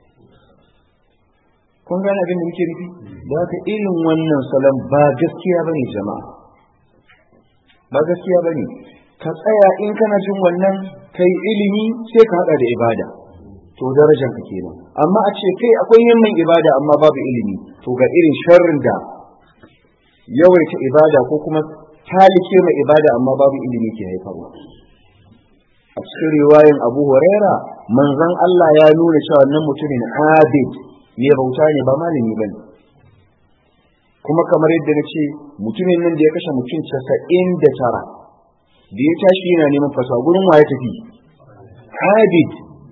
Speaker 1: kun gane abin da muke nufi da haka irin wannan salon ba gaskiya bane jama'a ba gaskiya bane ka tsaya in kana jin wannan kai ilimi sai ka hada da ibada to darajar ka kenan amma a ce kai akwai yamman ibada amma babu ilimi to ga irin sharrin da yawaita ibada ko kuma talike mai ibada amma babu ilimi ke haifarwa a cikin riwayan Abu Huraira manzon Allah ya nuna cewa wannan mutumin abid mai bauta ne ba malami ba ne kuma kamar yadda na ce mutumin nan da ya kashe mutum casa'in da tara da ya tashi yana neman fasa gurin wa ya tafi abid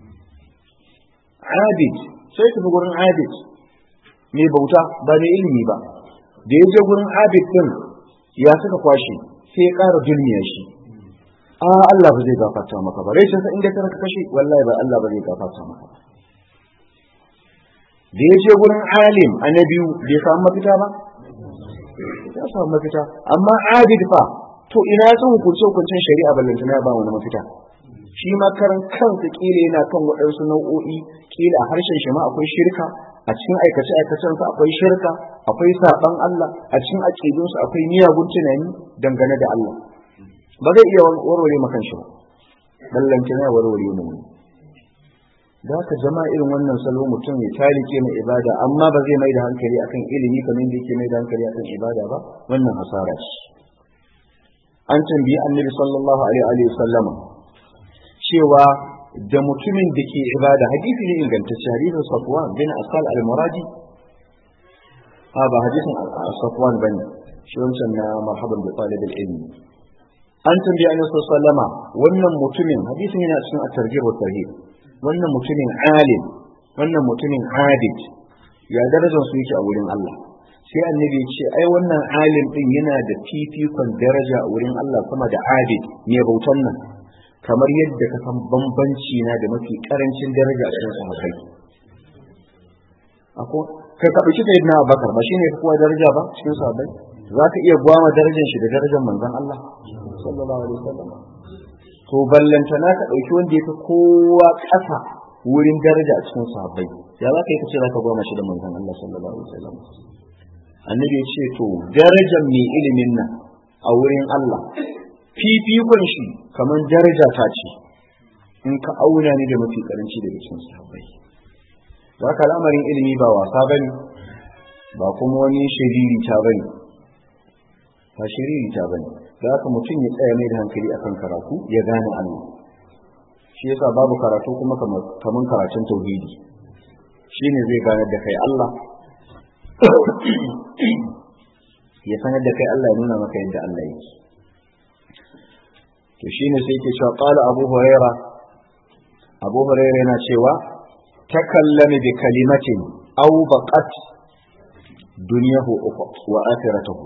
Speaker 1: abid sai tafi gurin abid mai bauta ba mai ilimi ba da ya je gurin abid din ya suka kwashe sai ya ƙara dulmiya shi a Allah ba zai gafarta maka ba rai sai inda ka kashe wallahi ba Allah ba zai gafarta maka ba da ya je gurin alim a na biyu bai samu mafita ba ya samu mafita amma abid fa to ina ya san hukunce hukuncen shari'a ballanta na ba wani mafita shi ma karan kansa kila yana kan waɗansu nau'o'i kila a harshen shi ma akwai shirka a cikin aikace aikacen su akwai shirka akwai saban Allah a cikin aqidun su akwai miyagun tunani dangane da Allah ba zai iya warware maka shi ba ballanta ne warware mu da haka jama'a irin wannan salo mutum ya talike mai ibada amma ba zai mai da hankali akan ilimi kamar da yake mai da hankali akan ibada ba wannan hasara ce an tambayi annabi sallallahu alaihi wa sallama cewa da mutumin da ke ibada hadisi ne ingantacce hadisin safwan bin asal al-muradi a ba hadisin safwan bane shi wancan na marhaban bi talibul ilmi an tambayi annabi sallallahu alaihi wa sallama wannan mutumin hadisin yana cikin at-targhib wa tarhib wannan mutumin alim wannan mutumin abid ya darajar su yake a wurin Allah sai annabi ya ce ai wannan alim din yana da fifikon daraja a wurin Allah kuma da abid ne bautan nan kamar yadda ka san bambanci na da mafi karancin daraja a cikin sahabbai ako kai ka dauki sai na Abubakar ba shine kowa daraja ba cikin sahabbai zaka iya gwama darajar shi da darajar manzon Allah sallallahu alaihi wasallam to ballantana ka ɗauki wanda ya fi kowa ƙasa wurin daraja a cikin sahabbai ya za ka yi kace za ka goma shi da manzon Allah sallallahu alaihi wasallam annabi ya ce to darajar mai ilimin nan a wurin Allah fifikon shi kamar daraja ta ce in ka auna ni da mafi karanci daga cikin sahabbai za ka al'amarin ilimi ba wasa bane ba kuma wani shiriri ta bane ba shiriri ta bane da haka mutum ya tsaya mai da hankali akan karatu ya gane Allah shi yasa babu karatu kuma kaman karatun tauhidi shine zai gane da kai Allah ya sanar da kai Allah ya nuna maka yadda Allah yake to shine sai yake cewa qala Abu Huraira Abu Huraira yana cewa takallami bi kalimatin aw baqat dunyahu wa akhiratuhu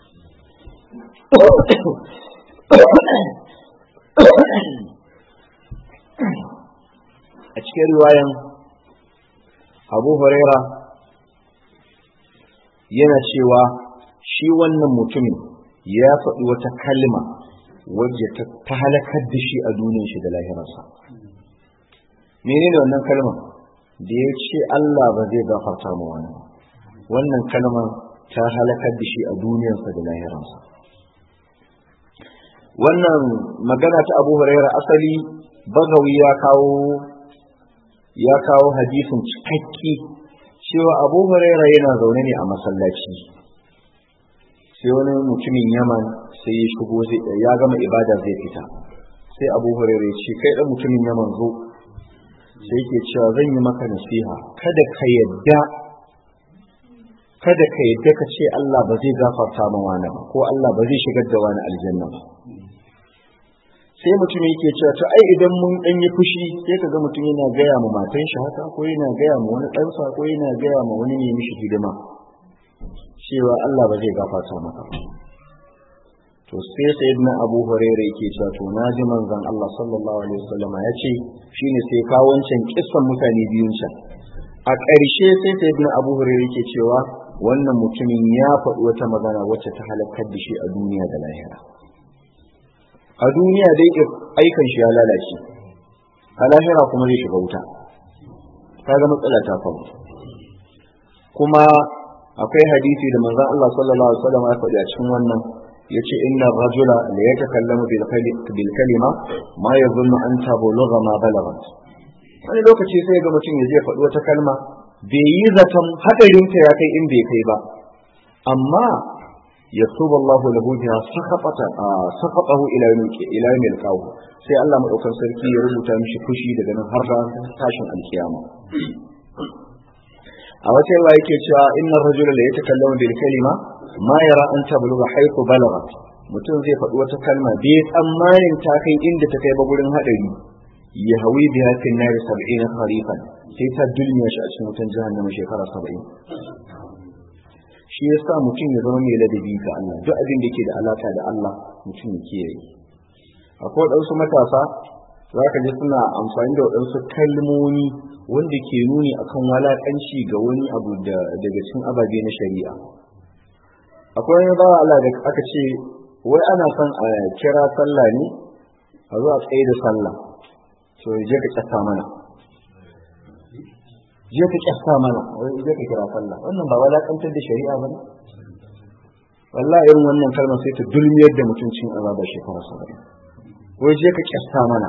Speaker 1: a cikin riwayan abu huraira yana cewa shi wannan mutumin ya faɗi wata kalma wadda ta halakar da shi a duniyar shi da lahirarsa menene wannan kalmar da ya ce Allah ba zai gafarta mu wani wannan kalmar ta halakar da shi a duniyarsa da lahirarsa wannan magana ta abu huraira asali bagawi ya kawo ya kawo hadisin cikakke cewa abu huraira yana zaune ne a masallaci sai wani mutumin yaman sai ya shigo ya gama ibada zai fita sai abu huraira ya ce kai dan mutumin yaman zo sai yake cewa zan yi maka nasiha kada ka yadda kada ka yadda ka ce Allah ba zai gafarta ma wani ba ko Allah ba zai shigar da wani aljanna ba sai mutum yake cewa to ai idan mun dan yi fushi sai kaga mutum yana gaya ma matan shi haka ko yana gaya ma wani ɗansa ko yana gaya ma wani ne mishi hidima cewa Allah ba zai gafarta maka ba to sai sayyidina Abu Hurairah yake cewa to naji manzon Allah sallallahu alaihi wasallam ya ce shine sai kawo wancan kissan mutane biyun can a ƙarshe sai sayyidina Abu Hurairah yake cewa wannan mutumin ya faɗi wata magana wacce ta halakar da shi a duniya da lahira a duniya dai aikan shi ya lalace a lahira kuma zai shiga wuta kaga matsala ta faru kuma akwai hadisi da manzon Allah sallallahu alaihi wasallam ya faɗi a cikin wannan yace inna rajula la yatakallamu bil kalima ma yadhunnu an tablugha ma balagat wani lokaci sai ga mutum ya je faɗi wata kalma bai yi zaton hadarinta ya kai in bai kai ba amma yaktubu Allahu lahu biha saqata saqatahu ila yawm ila yawm al sai Allah madaukan sarki ya rubuta mishi fushi daga nan har ran tashin alkiyama a wata yawa yake cewa inna rajula la yatakallamu bil kalima ma yara an tablugha haythu balagat mutum zai faɗi wata kalma bai tsammanin ta kai inda ta kai ba gurin hadari ya hawi biha fil nar 70 kharifan sai ta dulmiya shi a cikin wutan jahannama shekara 70 shi yasa mutum ya zama mai ladabi ga Allah duk abin da ke da alaka da Allah mutum ya kiyaye akwai waɗansu matasa za ka ji suna amfani da waɗansu kalmomi wanda ke nuni akan walaƙanci ga wani abu daga cikin ababe na shari'a akwai wani bawa Allah da aka ce wai ana son a kira sallah ne a zuwa tsaye da sallah to je ka kyasa mana je ka kyasta mana wai je ka kira sallah wannan ba walakantar da shari'a ba ne wallahi irin wannan kalmar sai ta dulmiyar da mutuncin azabar shekara saba'in wai je ka kyasta mana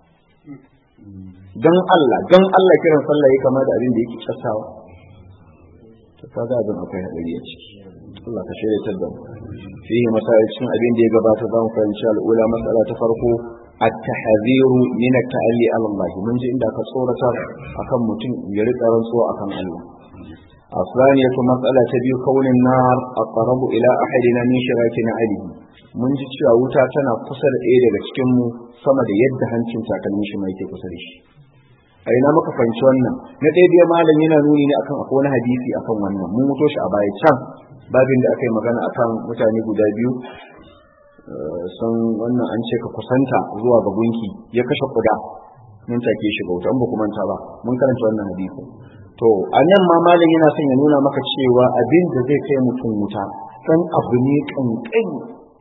Speaker 1: don Allah don Allah kiran sallah ya kama da abin da yake kyastawa to kaga abin akwai hadari a ciki Allah ka shirya da mu fihi masalicin abin da ya gabata za mu fahimci al'ula mas'ala ta farko at-tahdhiru min at-ta'alli ala Allah mun ji inda ka tsorata akan mutum ya rika rantsuwa akan Allah الثانية مسألة تبي كون النار أقرب إلى أحدنا من شراك نعله mun ji cewa wuta tana kusa da ɗaya daga cikinmu sama da yadda hancin takalmin shi mai ke kusa da shi a ina muka fahimci wannan na ɗaya dai malam yana nuni ne akan akwai wani hadisi akan wannan mun muto shi a baya can babin da aka yi magana akan mutane guda biyu sun wannan an ce ka kusanta zuwa ga gunki ya kashe kuda nan take shi bauta an ba kuma ba mun karanta wannan hadisi to a nan ma malam yana son ya nuna maka cewa abin da zai kai mutum wuta san abu ne kankani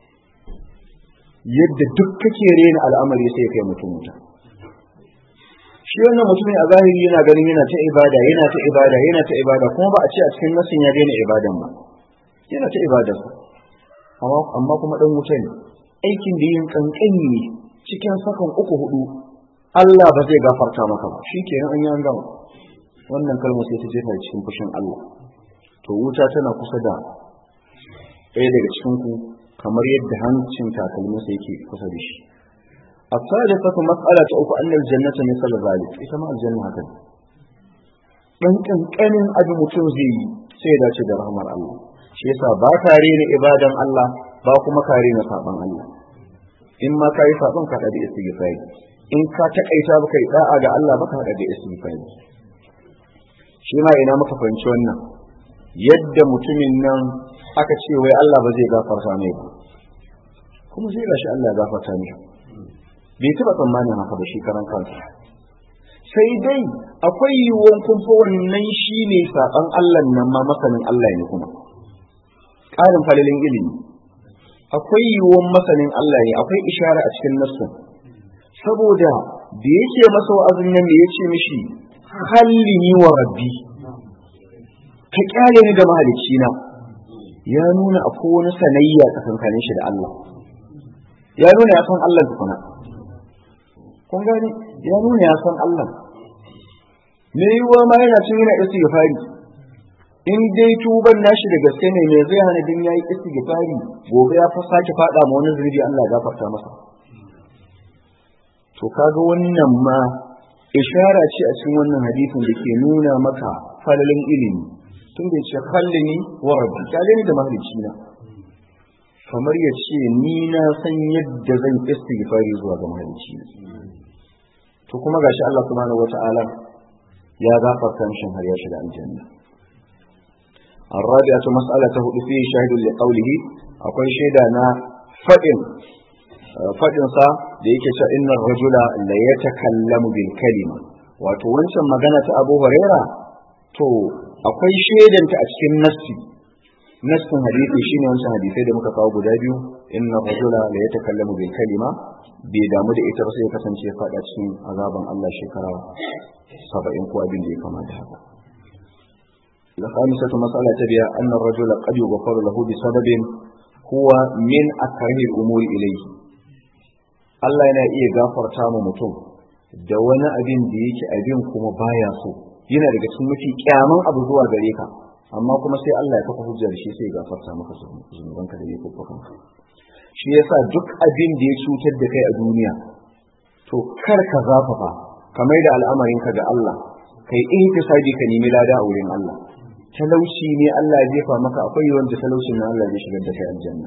Speaker 1: yadda duk kake rena al'amari sai kai mutum wuta shi wannan mutumin a zahiri yana ganin yana ta ibada yana ta ibada yana ta ibada kuma ba a ce a cikin nasin ya daina ibadan ba yana ta ibada amma kuma dan wuta ne aikin da yin kankani ne cikin sakan uku hudu Allah ba zai gafarta maka ba shi kenan an yi an gama wannan kalmar sai ta jefa cikin fushin Allah to wuta tana kusa da ɗaya daga cikin ku kamar yadda hancin takalminsa yake kusa da shi الثالثة مسألة أخرى أن الجنة مثل ذلك إذا ما الجنة هكذا dan kankanin abin mutum zai yi sai dace da rahmar Allah shi yasa ba kare ni ibadan Allah ba kuma kare na saban Allah in ma kai saban ka da istighfari in ka takaita baka yi da'a ga Allah baka da istighfari shi ma ina muka fahimci wannan yadda mutumin nan aka ce wai Allah ba zai gafarta mai ba kuma sai gashi Allah ya gafarta mai bai taba tsammanin haka ba shi karan kansa sai dai akwai yiwuwan kumfa wannan shi ne saɓan Allah nan ma masanin Allah ne kuma ƙarin falalin ilimi akwai yiwuwan masanin Allah ne akwai ishara a cikin nassu saboda da yake masa wa'azin nan me yace mishi hallini wa rabbi ka kyale ni da mahalicci na ya nuna akwai wani sanayya tsakankanin shi da Allah ya nuna ya san Allah tukuna kun gani ya nuna ya san Allah me yiwuwa ma yana cin yana istighfari in dai tuban nashi da gaske ne me zai hana din yayi istighfari gobe ya fa sake fada ma wani zunubi Allah ya gafarta masa to kaga wannan ma ishara ce a cikin wannan hadisin da ke nuna maka falalin ilimi tun da ce khallini wa rabbi kale ni da mahalicci na kamar ya ce ni na san yadda zan istighfari zuwa ga mahalicci to kuma gashi Allah subhanahu wata'ala ya gafarta mishi har ya shiga aljanna الرابعة مسألة فيه شاهد لقوله أقول شيدا نا فإن فإن صا ديك إن الرجل لا يتكلم بالكلمة wato wancan magana ta Abu Huraira to akwai shaidan ta a cikin nassi nassin hadisi shine wancan hadisai da muka kawo guda biyu inna rajula la yatakallamu bil kalima bai damu da ita ba sai ya kasance ya fada cikin azaban Allah shekara 70 ko abin da ya kamata haka الخامسة مسألة تبيا أن الرجل قد يغفر له بسبب هو من أكره الأمور إليه Allah yana iya gafarta mu mutum da wani abin da yake abin kuma baya so yana daga cikin mafi kyaman abu zuwa gare ka amma kuma sai Allah ya kafa hujjar shi sai ya gafarta maka zunubanka da laifukanka shi yasa duk abin da ya cutar da kai a duniya to kar ka zafafa kamar da al'amarinka ga Allah kai ihtisabi ka nemi lada a wurin Allah talauci ne Allah ya jefa maka akwai wanda talaucin na Allah zai shigar da kai aljanna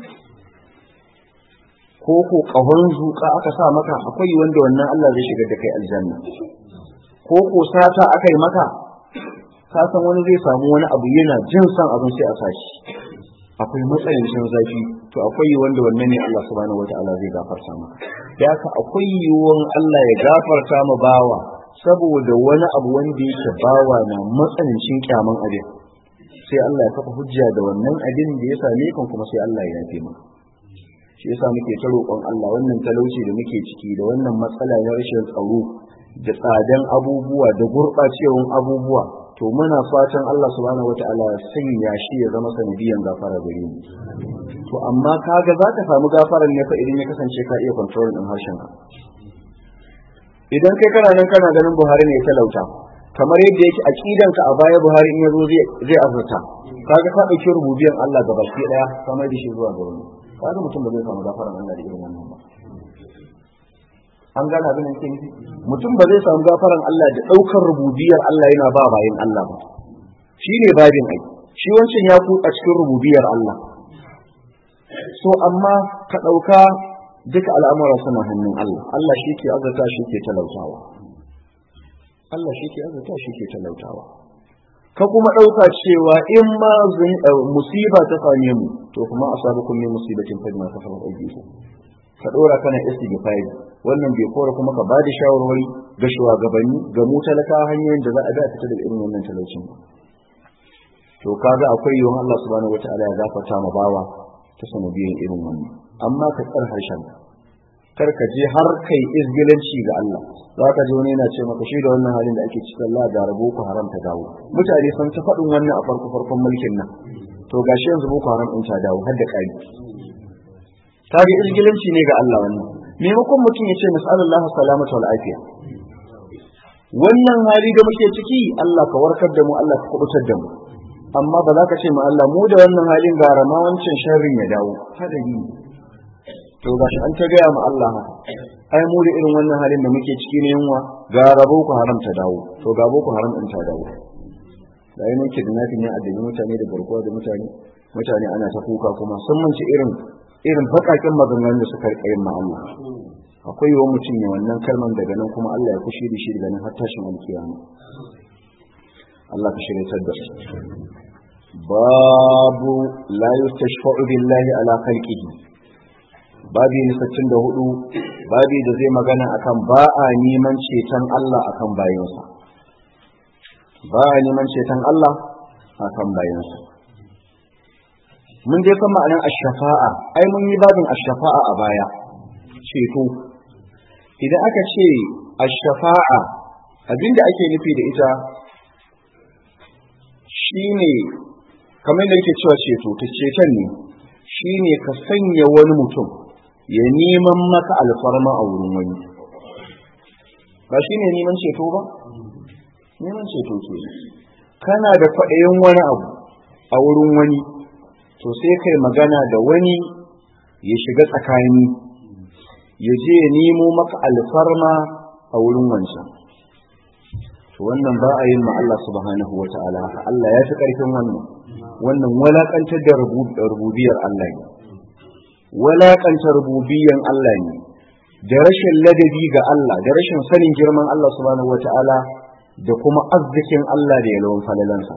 Speaker 1: ko ko kahon zuka aka sa maka akwai wanda wannan Allah zai shigar da kai aljanna ko ko sata aka yi maka ka san wani zai samu wani abu yana jin san abin sai a sashi akwai matsanancin zafi to akwai wanda wannan ne Allah subhanahu wataala zai gafarta maka da haka akwai yiwuwan Allah ya gafarta ma bawa saboda wani abu wanda yake bawa na matsanancin kyaman abin sai Allah ya kafa hujja da wannan abin da ya same kan kuma sai Allah ya yafe maka shi yasa muke ta roƙon Allah wannan talauci da muke ciki da wannan matsala na rashin tsaro da tsadan abubuwa da gurɓacewan abubuwa to to muna fatan Allah subhanahu wata'ala ya sanya shi ya zama sanadiyan gafara gare mu to amma kaga za ka samu gafaran ne fa idan ya kasance ka iya control din harshen ka idan kai kana nan kana ganin Buhari ne ya talauta kamar yadda yake aqidan ka a baya Buhari in yazo zai zai azurta kaga ka dauki rububiyan Allah ga baki daya kamar da shi zuwa ga wani kaga mutum ba zai samu gafaran Allah da irin wannan ba an gane abin da yake nufi mutum ba zai samu gafaran Allah da daukar rububiyar Allah yana ba bayin Allah ba shine babin ai shi wancan ya kutsa cikin rububiyar Allah so amma ka dauka duka al'amura suna hannun Allah Allah shi ke azurta shi ke talautawa Allah shi ke azurta shi ke talautawa ka kuma ɗauka cewa in ma musiba ta same mu to kuma a sabu kun musibatin fa ma kafa aiki ka ɗora kana istighfari wannan bai kora kuma ka bada shawarwari ga shugabanni ga mu talaka hanyoyin da za a da fita daga irin wannan talaucin to kaga akwai yiwuwar Allah subhanahu wataala ya gafarta ma bawa ta sanadiyan irin wannan amma ka tsar harshen kar ka je har kai izgilanci ga Allah za ka ji wani yana ce maka shi da wannan halin da ake cikin Allah da rabo ku haram ta dawo mutane sun ta faɗin wannan a farko farkon mulkin nan to gashi yanzu boko haram in ta dawo har da kai ta ga izgilanci ne ga Allah wannan maimakon mutum ya ce nas'alullahu salamata wal afiya wannan hali da muke ciki Allah ka warkar da mu Allah ka kubutar da mu amma ba za ka ce ma Allah mu da wannan halin gara ma wancan sharrin ya dawo hadari to gashi an ta gaya ma Allah ai mu da irin wannan halin da muke ciki ne yunwa ga rabo ku haram ta dawo to ga boko haram din ta dawo da yi muke da nafi ne addabi mutane da garkuwa da mutane mutane ana ta kuka kuma sun manci irin irin bakakin maganganun da suka rika yin ma Allah akwai yawan mutum ne wannan kalman daga nan kuma Allah ya kushi da shi daga nan har tashin alkiyama Allah ka shirya da su babu la yustashfa'u billahi ala khalqihi babi na sittin da hudu babi da zai magana akan ba a neman ceton Allah akan bayansa ba a neman ceton Allah akan bayansa mun dai san ma'anar ash-shafa'a ai mun yi babin ash-shafa'a a baya ceto idan aka ce ash-shafa'a abinda ake nufi da ita shine kamar da yake cewa ceto ta ceton ne shine ka sanya wani mutum ya neman maka alfarma a wurin wani ba shi ne neman ceto ba neman ceto ke kana da kwaɗayin wani abu a wurin wani to sai kai magana da wani ya shiga tsakani ya je ya nemo maka alfarma a wurin wancan to wannan ba a yin ma Allah subhanahu wa ta'ala Allah ya fi ƙarfin wannan wannan walakantar da rububiyar Allah ne walakanta rububiyan Allah ne da rashin ladabi ga Allah da rashin sanin girman Allah subhanahu wata'ala da kuma arzikin Allah da yalwan falalansa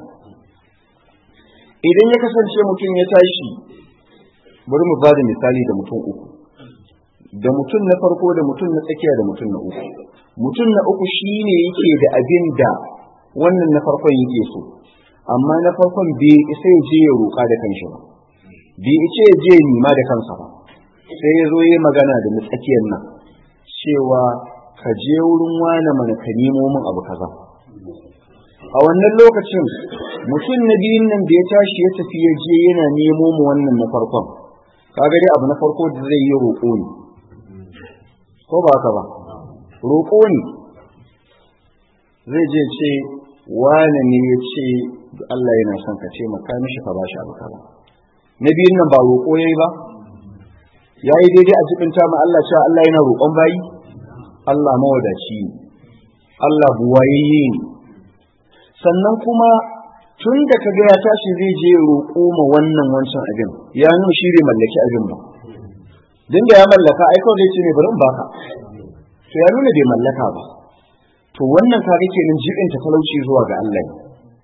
Speaker 1: idan ya kasance mutum ya tashi bari mu ba da misali da mutum uku da mutum na farko da mutum na tsakiya da mutum na uku mutum na uku shine yake da abin da wannan na farkon yake so amma na farkon bai isa ya je ya roƙa da kanshi ba bai ice ya je nima da kansa ba sai ya zo yi magana da na tsakiyar nan cewa ka je wurin wane mana ka nemo min abu kaza a wannan lokacin mutum na biyun nan da ya tashi ya tafi ya je yana nemo mu wannan na farkon kaga dai abu na farko da zai yi roƙo ne ko ba haka ba roƙo ne zai je ce wane ne ya ce Allah yana son ka ce maka mishi ka bashi abu kaza na biyun nan ba roƙo yayi ba yayi daidai a cikin ta ma Allah cewa Allah yana roƙon bayi Allah mawadaci ne Allah buwayayye ne sannan kuma tun da kaga ya tashi zai je roƙo ma wannan wancan abin ya nuna shi bai mallaki abin ba din da ya mallaka ai kawai zai ce ne bari in baka to ya nuna bai mallaka ba to wannan kaga kenan jibin ta talauci zuwa ga Allah ne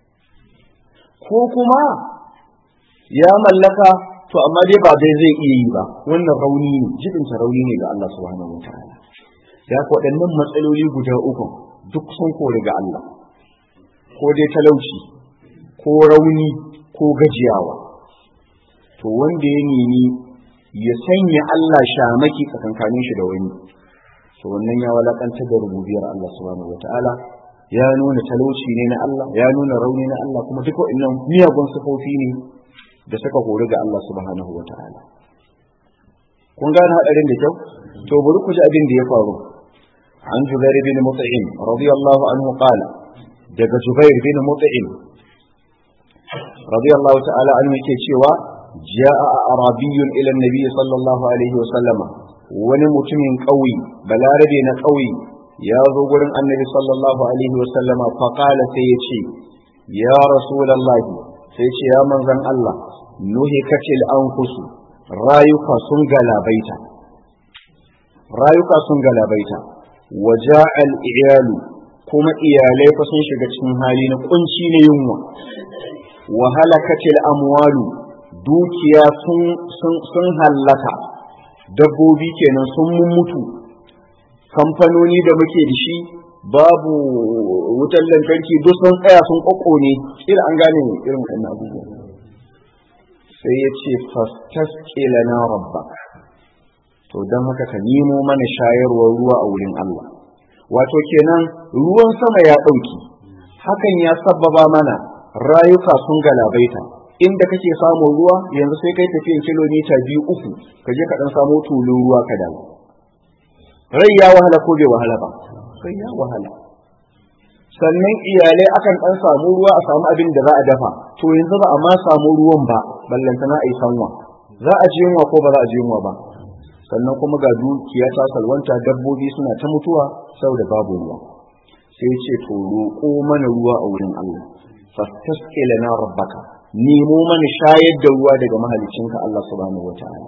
Speaker 1: ko kuma ya mallaka to amma dai ba dai zai iya yi ba wannan rauni ne jibin ta rauni ne ga Allah subhanahu wataala da ko waɗannan matsaloli guda uku duk sun kore ga Allah ko dai talauci ko rauni ko gajiyawa to wanda ya nemi ya sanya Allah shamaki tsakankanin shi da wani to wannan ya walakantar da rububiyar Allah subhanahu wataala ya nuna talauci ne na Allah ya nuna rauni na Allah kuma duk waɗannan miyagun sifofi ne da suka hori ga Allah subhanahu wata'ala kun gane hadarin da kyau to bari ku ji abin da ya faru an Jubair bin Mut'im radiyallahu anhu qala daga Jubair bin Mut'im radiyallahu ta'ala anhu yake cewa ja'a arabiyyun ila an-nabi sallallahu alaihi wa sallama wani mutumin ƙauye balarabe na ƙauye ya zo gurin annabi sallallahu alaihi wa sallama fa qala sai ya ce ya rasulullahi sai ce ya manzon Allah nuhikatil anfusu rayuka sun galabaita rayuka sun galabaita waja'al iyalu kuma iyalai fa sun shiga cikin hali na kunci na yunwa wa halakatil amwalu dukiya sun sun sun hallaka dabbobi kenan sun mutu kamfanoni da muke da shi babu wutar lantarki duk sun tsaya sun kokkone kila an gane irin wannan abubuwa sai ya ce fastasqila na rabbak to don haka ka nemo mana shayarwar ruwa a wurin Allah wato kenan ruwan sama ya ɗauki hakan ya sabbaba mana rayuka sun galabaita inda kake samun ruwa yanzu sai kai tafiyan kilomita biyu uku ka je ka dan samu tulun ruwa ka dawo rai ya wahala ko bai wahala ba rai ya wahala sannan iyalai akan dan samu ruwa a samu abin da za a dafa to yanzu ba a ma samu ruwan ba ballantana a yi sanwa za a ji yunwa ko ba za a ji yunwa ba sannan kuma ga dukiya ta salwanta dabbobi suna ta mutuwa saboda babu ruwa sai ce to roƙo mana ruwa a wurin Allah fastasqi lana rabbaka nemo mana shayar da ruwa daga mahalicinka Allah subhanahu wataala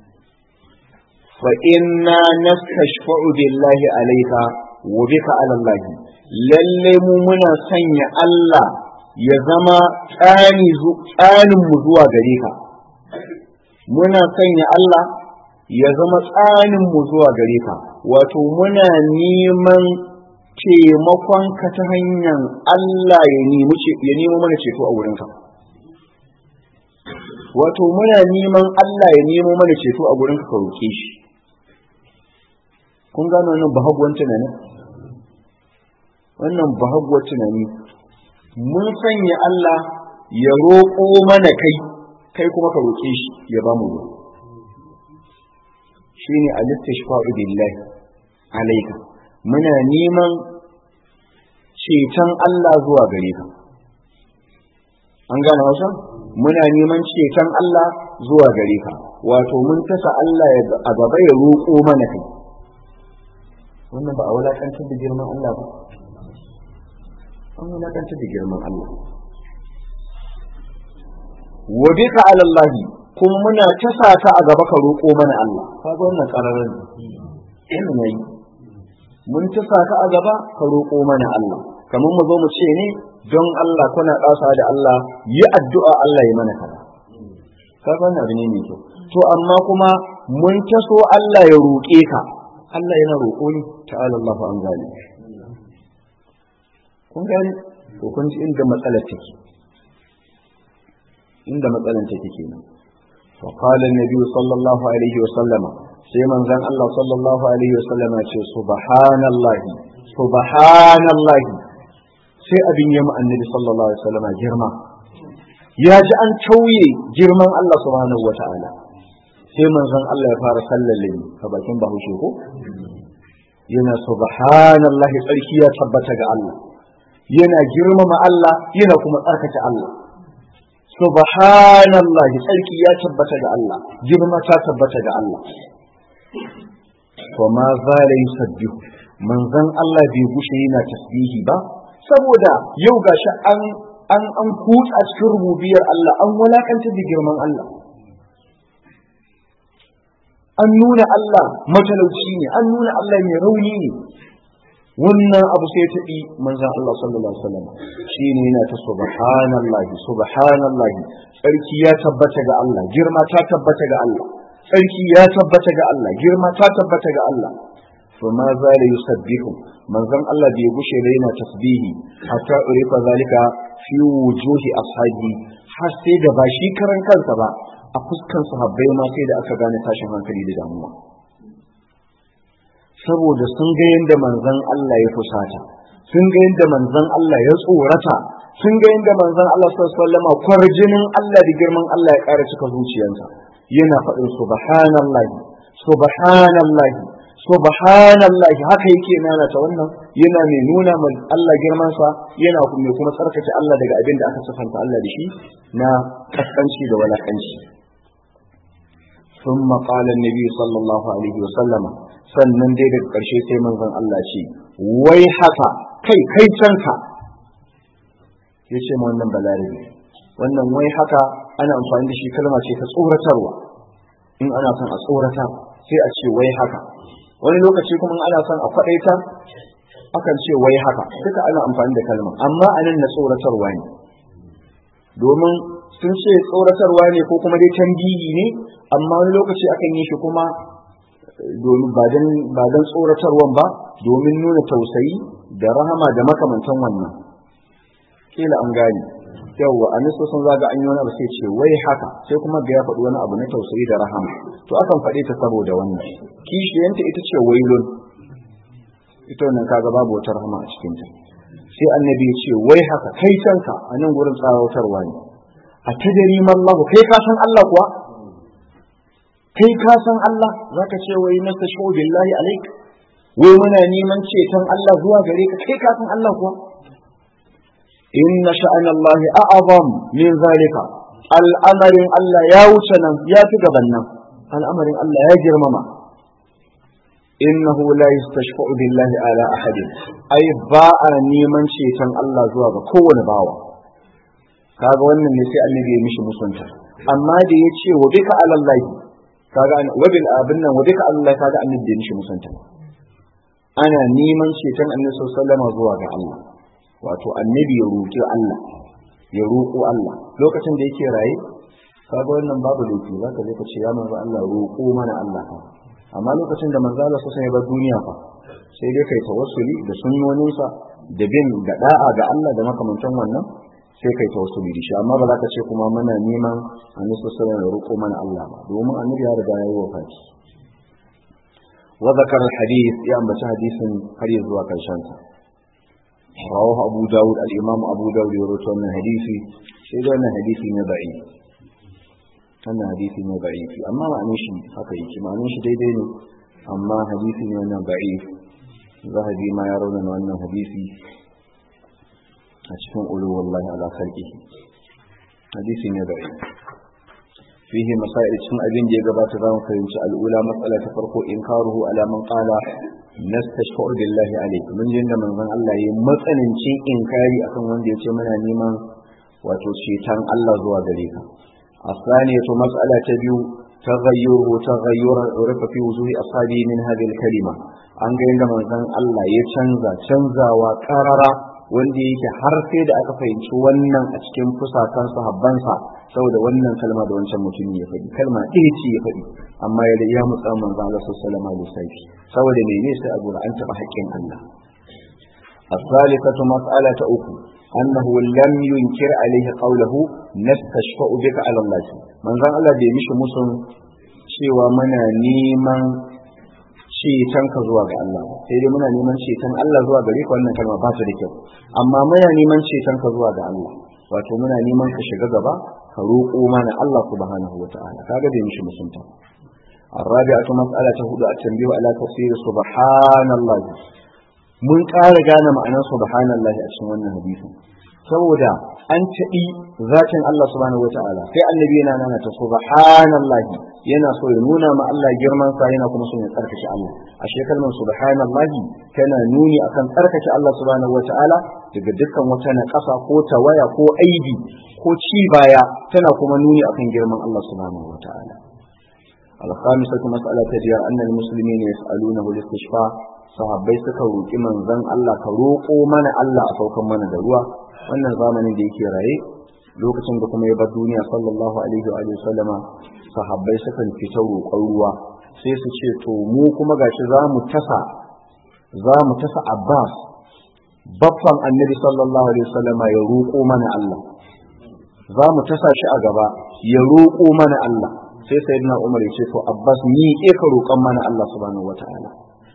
Speaker 1: fa inna nastashfa'u billahi alayka wa bika ala Allah lalle mu muna sanya Allah ya zama tsani tsanin mu zuwa gare ka muna sanya Allah ya zama tsanin mu zuwa gare ka wato muna neman taimakon ka ta hanyar Allah ya nemi ya nemo mana ceto a wurin ka wato muna neman Allah ya nemo mana ceto a wurin ka ka roke shi kun gano wannan bahaguwan tunani wannan bahaguwar tunani mun sanya Allah ya roƙo mana kai kai kuma ka roke shi ya ba mu ruwa shine al-istishfa'u billahi alayka muna neman ceton Allah zuwa gare ka an gane wasa muna neman ceton Allah zuwa gare ka wato mun tasa Allah a gaba ya roƙo mana kai wannan ba a wulakantar da girman Allah ba an wulakantar da girman Allah wa bika ala Allah kuma muna tasa ta a gaba ka roƙo mana Allah kaga wannan ƙararren ina nayi mun tasa ka a gaba ka roƙo mana Allah kamar mu zo mu ce ne don Allah kuna ƙasa da Allah yi addu'a Allah ya mana kaza kaga wannan abu ne mai kyau to amma kuma mun taso Allah ya roƙe ka Allah yana roƙo ni ta'ala Allah an gane kun gane to kun ji inda matsalar take inda matsalar take kenan وقال النبي صلى الله عليه وسلم سيما زن الله صلى الله عليه وسلم سبحان الله سبحان الله sai abin yamma annabi sallallahu alaihi wasallam girma ya ji an tauye girman Allah subhanahu wataala sai manzon Allah ya fara sallale ni a bakin bahaushe ko yana subhanallahi tsarki ya tabbata ga Allah yana girmama Allah yana kuma tsarkake Allah subhanallah tsarki ya tabbata ga Allah girma ta tabbata ga Allah to ma zala yusabbihu manzon Allah bai gushe yana tasbihi ba saboda yau gashi an an an kutsa cikin rububiyar Allah an walakanta da girman Allah an nuna Allah matalauci ne an nuna Allah mai rauni ne wannan abu sai ta ɗi manzan Allah sallallahu alaihi wasallam shi ne yana ta subhanallahi subhanallahi tsarki ya tabbata ga Allah girma ta tabbata ga Allah tsarki ya tabbata ga Allah girma ta tabbata ga Allah fa ma zala yusabbihu manzan Allah bai gushe da yana tasbihi hatta urifa zalika fi wujuhi ashabi har sai da ba shi karan kansa ba a fuskan sahabbai ma sai da aka gane tashin hankali da damuwa saboda sun ga yadda manzon Allah ya fusata sun ga yadda manzon Allah ya tsorata sun ga yadda manzon Allah sallallahu alaihi wasallam kwarjinin Allah da girman Allah ya ƙara cika zuciyarsa yana faɗin subhanallahi subhanallahi subhanallahi haka yake nana ta wannan yana mai nuna ma Allah girman sa yana mai kuma tsarkake Allah daga abin da aka sifanta Allah da shi na kaskanci da walakanci ثم قال النبي صلى الله عليه وسلم sannan dai daga ƙarshe sai manzon Allah ce wai haka kai kai canka ya ce ma wannan balarabe wannan wai haka ana amfani da shi kalma ce ta tsoratarwa in ana son a tsorata sai a ce wai haka wani lokaci kuma ana son a faɗaita akan ce wai haka duka ana amfani da kalma amma anan na tsoratarwa ne domin sun ce tsoratarwa ne ko kuma dai tambihi ne amma wani lokaci akan yi shi kuma domin ba don tsoratarwan ba domin nuna tausayi da rahama da makamantan wannan kila an gane yawwa a niso sun zaga an yi wani abu sai ce wai haka sai kuma ga ya faɗi wani abu na tausayi da rahama to akan faɗe ta saboda wannan kishiyanta ita ce wailun ita wannan kaga babu wata rahama a cikinta sai annabi ya ce wai haka kai canka a nan gurin tsawatarwa ne a tadari mallahu kai ka san Allah kuwa kai ka san Allah zaka ce wai nastashu billahi alaik wai muna neman ceton Allah zuwa gare ka kai ka san Allah kuwa inna sha'an Allah a'azam min zalika al'amarin Allah ya wuce nan ya fi gaban nan al'amarin Allah ya girmama innahu la yastashfa'u billahi ala ahadin ai ba a neman ceton Allah zuwa ga kowane bawa kaga wannan ne sai annabi ya mishi musunta amma da ya ce wa bika alallahi kaga wabil abin nan wadika Allah kaga annabi da mishi musanta ana neman ceton annabi sallallahu alaihi zuwa ga Allah wato annabi ya roki Allah ya roko Allah lokacin da yake raye kaga wannan babu laifi zaka je ka ce ya manzo Allah roko mana Allah fa amma lokacin da manzo Allah sallallahu alaihi duniya fa sai dai kai tawassuli da sunnoninsa da bin da da'a ga Allah da makamantan wannan sai kai tawassuli da shi amma ba za ka ce kuma muna neman annabi sallallahu alaihi roƙo mana Allah ba domin annabi ya riga ya yi wafati wa zakar hadith ya ambaci hadisin har ya zuwa karshen sa rawahu abu dawud al-imam abu dawud ya rawaito wannan hadisi sai da wannan hadisi ne da'i wannan hadisi ne da'i amma ma'anin shi haka yake ma'anin shi daidai ne amma hadisi ne wannan da'i zahabi ma ya rauna wannan hadisi a cikin ulu wallahi ala khalqi hadisi ne da fihi masail cikin abin da ya gabata zamu fahimci al'ula matsala ta farko inkaruhu ala man qala nastashfa'u billahi alayk mun jin da manzon Allah yayi matsanancin inkari akan wanda ya ce muna neman wato cetan Allah zuwa gare ka الثانية مسألة تبيو تغيره تغير عرف في وجوه أصحابه من هذه الكلمة an ga yadda manzon Allah ya canza canzawa karara wanda yake har sai da aka fahimci wannan a cikin fusatan sahabbansa saboda wannan kalma da wancan mutum ya faɗi kalma ɗaya ce ya faɗi amma ya da ya mutsa manzon Allah sallallahu alaihi wasallam saboda mene sai a gura an taɓa haƙƙin Allah الثالثة مسألة أخرى أنه لم ينكر عليه قوله نستشفأ بك على الله من ذا الله بي مش مسلم cewa muna neman ceton ka zuwa ga Allah sai dai muna neman ceton Allah zuwa gare ka wannan kalma ba ta da kyau amma muna neman ceton ka zuwa ga Allah wato muna neman ka shiga gaba ka roƙo mana Allah subhanahu wataala kaga da mishi musunta الرابعة مسألة هدى التنبيه على تفسير سبحان الله mun ƙara gane ma'anar subhanallahi a cikin wannan hadisin saboda an taɓi zatin Allah subhanahu wata'ala sai annabi yana nana ta subhanallahi yana so ya nuna ma Allah girman sa yana kuma so ya tsarkake Allah a kalmar subhanallahi tana nuni akan tsarkake Allah subhanahu wata'ala daga dukkan wata naƙasa ko tawaya ko aibi ko ci baya tana kuma nuni akan girman Allah subhanahu wata'ala الخامسة مسألة تجير أن المسلمين يسألونه الاستشفاء sahabbai suka roƙi manzon Allah ka roƙo mana Allah a saukan mana da ruwa wannan zamanin da yake raye lokacin da kuma ya bar duniya sallallahu alaihi wa sallama sahabbai sukan fita roƙon ruwa sai su ce to mu kuma gashi za mu tasa za mu tasa Abbas baffan annabi sallallahu alaihi wa sallama ya roƙo mana Allah za mu tasa shi a gaba ya roƙo mana Allah sai sayyidina Umar ya ce to Abbas ni ke ka roƙon mana Allah subhanahu wataala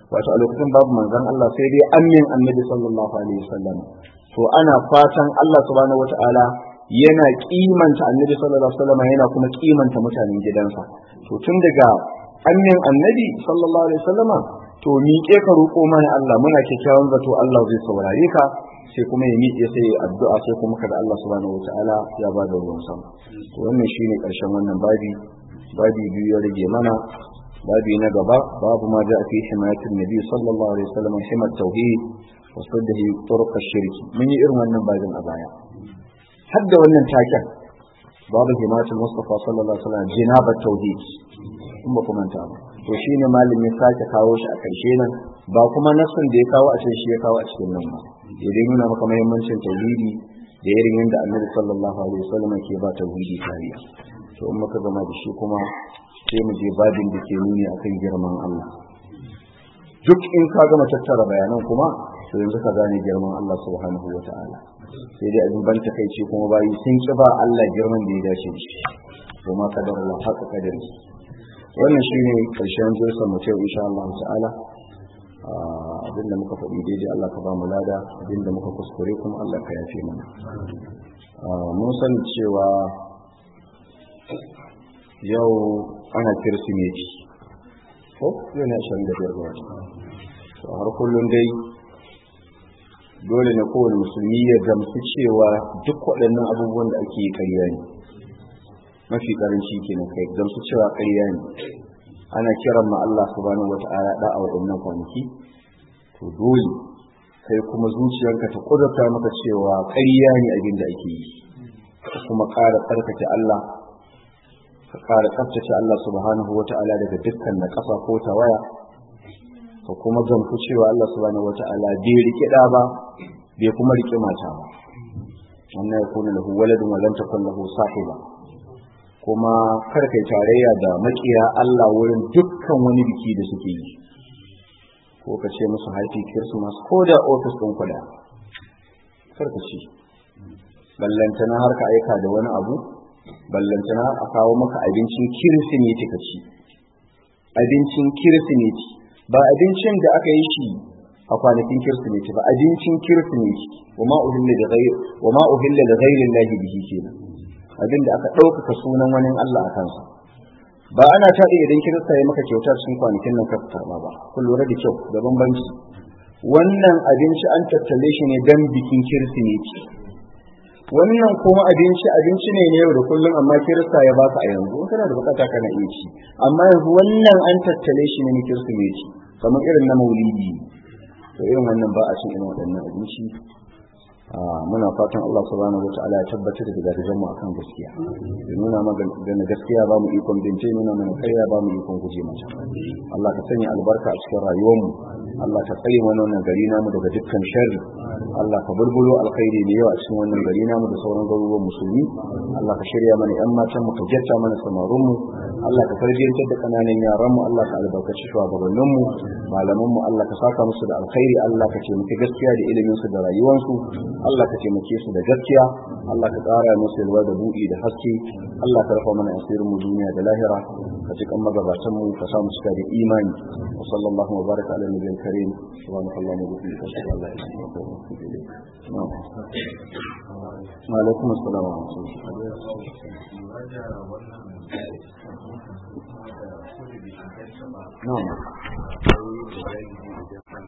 Speaker 1: wato a lokacin babu manzon Allah sai dai amin annabi sallallahu alaihi wasallam to ana fatan Allah subhanahu wataala yana kimanta annabi sallallahu alaihi wasallam yana kuma kimanta mutanen gidansa to tun daga amin annabi sallallahu alaihi wasallama to miƙe ka roƙo mana Allah muna kyakkyawan zato Allah zai saurare ka sai kuma ya miƙe sai ya addu'a sai kuma kada Allah subhanahu wataala ya ba da ruwan sama to wannan shine ƙarshen wannan babi babi biyu ya rage mana babi na gaba babu ma da fi himayatin nabi sallallahu alaihi wasallam himat tauhid wa saddahi turuq ash-shirk mun yi irin wannan babin a baya har da wannan taken babu himayatul mustafa sallallahu alaihi wasallam jinabat tauhid in ba kuma ta to shine malami sake kawo shi a karshe nan ba kuma nasin da ya kawo a cikin shi ya kawo a cikin nan ba ya dai nuna maka muhimmancin tauhidi da irin yadda annabi sallallahu alaihi wasallam ke ba tauhidi kariya to in muka gama da shi kuma sai mu je babin da ke nuni akan girman Allah duk in ka gama tattara bayanan kuma to yanzu ka gane girman Allah subhanahu wa ta'ala sai dai abin ban takaici kuma bayi sun ki ba Allah girman da ya dace da shi to ma kadar Allah haka kadari wannan shine karshen jirsa mu ce insha Allah ta'ala abinda muka faɗi daidai Allah ka ba mu lada abinda muka kuskure kuma Allah ka yafe mana mun sani cewa yau ana kirsimeti ko yau ne ashirin da biyar ga wata har kullum dai dole ne kowane musulmi ya gamsu cewa duk waɗannan abubuwan da ake yi ƙarya ne mafi ƙaranci kenan kai gamsu cewa ƙarya ne ana kiran ma Allah subhanahu wata'ala da a waɗannan kwanaki to dole kai kuma zuciyarka ta kudurta maka cewa ƙarya ne abin da ake yi kuma ƙara tsarkake Allah ka ƙara tsaftace Allah subhanahu wa ta'ala daga dukkan na ƙasa ko tawaya ka kuma gamsu cewa Allah subhanahu wa ta'ala bai riƙe ɗa ba bai kuma riƙe mata ba wannan ya kuna lahu waladun walam takun lahu sahiba kuma kar kai tarayya da makiya Allah wurin dukkan wani biki da suke yi ko ka ce musu happy christmas ko da office ɗin kuɗa kar ka ce ballantana har ka aika da wani abu ballantana a kawo maka abincin kirsimeti ka ci abincin kirsimeti ba abincin da aka yi shi a kwanakin kirsimeti ba abincin kirsimeti wa ma uhilla da ghayr wa ma uhilla da ghayri llahi bihi kenan abin da aka ɗaukaka sunan wani Allah a kansa ba ana taɗe idan kirista ya maka kyauta cikin kwanakin nan ka karɓa ba kun lura da kyau da bambanci wannan abinci an tattale shi ne dan bikin kirsimeti wannan kuma abinci abinci ne yau da kullum amma kirista ya baka a yanzu kana da bukata kana iya ci amma yanzu wannan an tattale shi ne na kirsimeti kamar irin na maulidi to irin wannan ba a cin irin waɗannan abinci muna fatan Allah subhanahu wa ta'ala ya tabbatar da gidajen mu akan gaskiya ya nuna mana gaskiya ba mu ikon bince nuna mana kaiya ba mu ikon guje mata Allah ka sanya albarka a cikin rayuwar mu Allah ka tsare mana wannan gari namu daga dukkan sharri Allah ka bulbulo alkhairi da yawa a cikin wannan gari namu da sauran garuruwan musulmi Allah ka shirya mana yan matan mu ka jatta mana samarun mu Allah ka tarbiyantar da kananan yaran mu Allah ka albarkaci shugabannin mu malaman mu Allah ka saka musu da alkhairi Allah ka taimaki gaskiya da ilimin su da rayuwarsu Allah ka taimake su da gaskiya Allah ka ƙara musu yalwa da buɗi da haske Allah ka rafa mana asirin mu duniya da lahira ka ji kan magabatan mu ka sa mu cika da imani wa sallallahu wa baraka ala nabiyil karim subhanallahi wa bihamdihi ashhadu an la ilaha illa anta astaghfiruka wa atubu ilayk wa alaikum assalam wa rahmatullahi na'am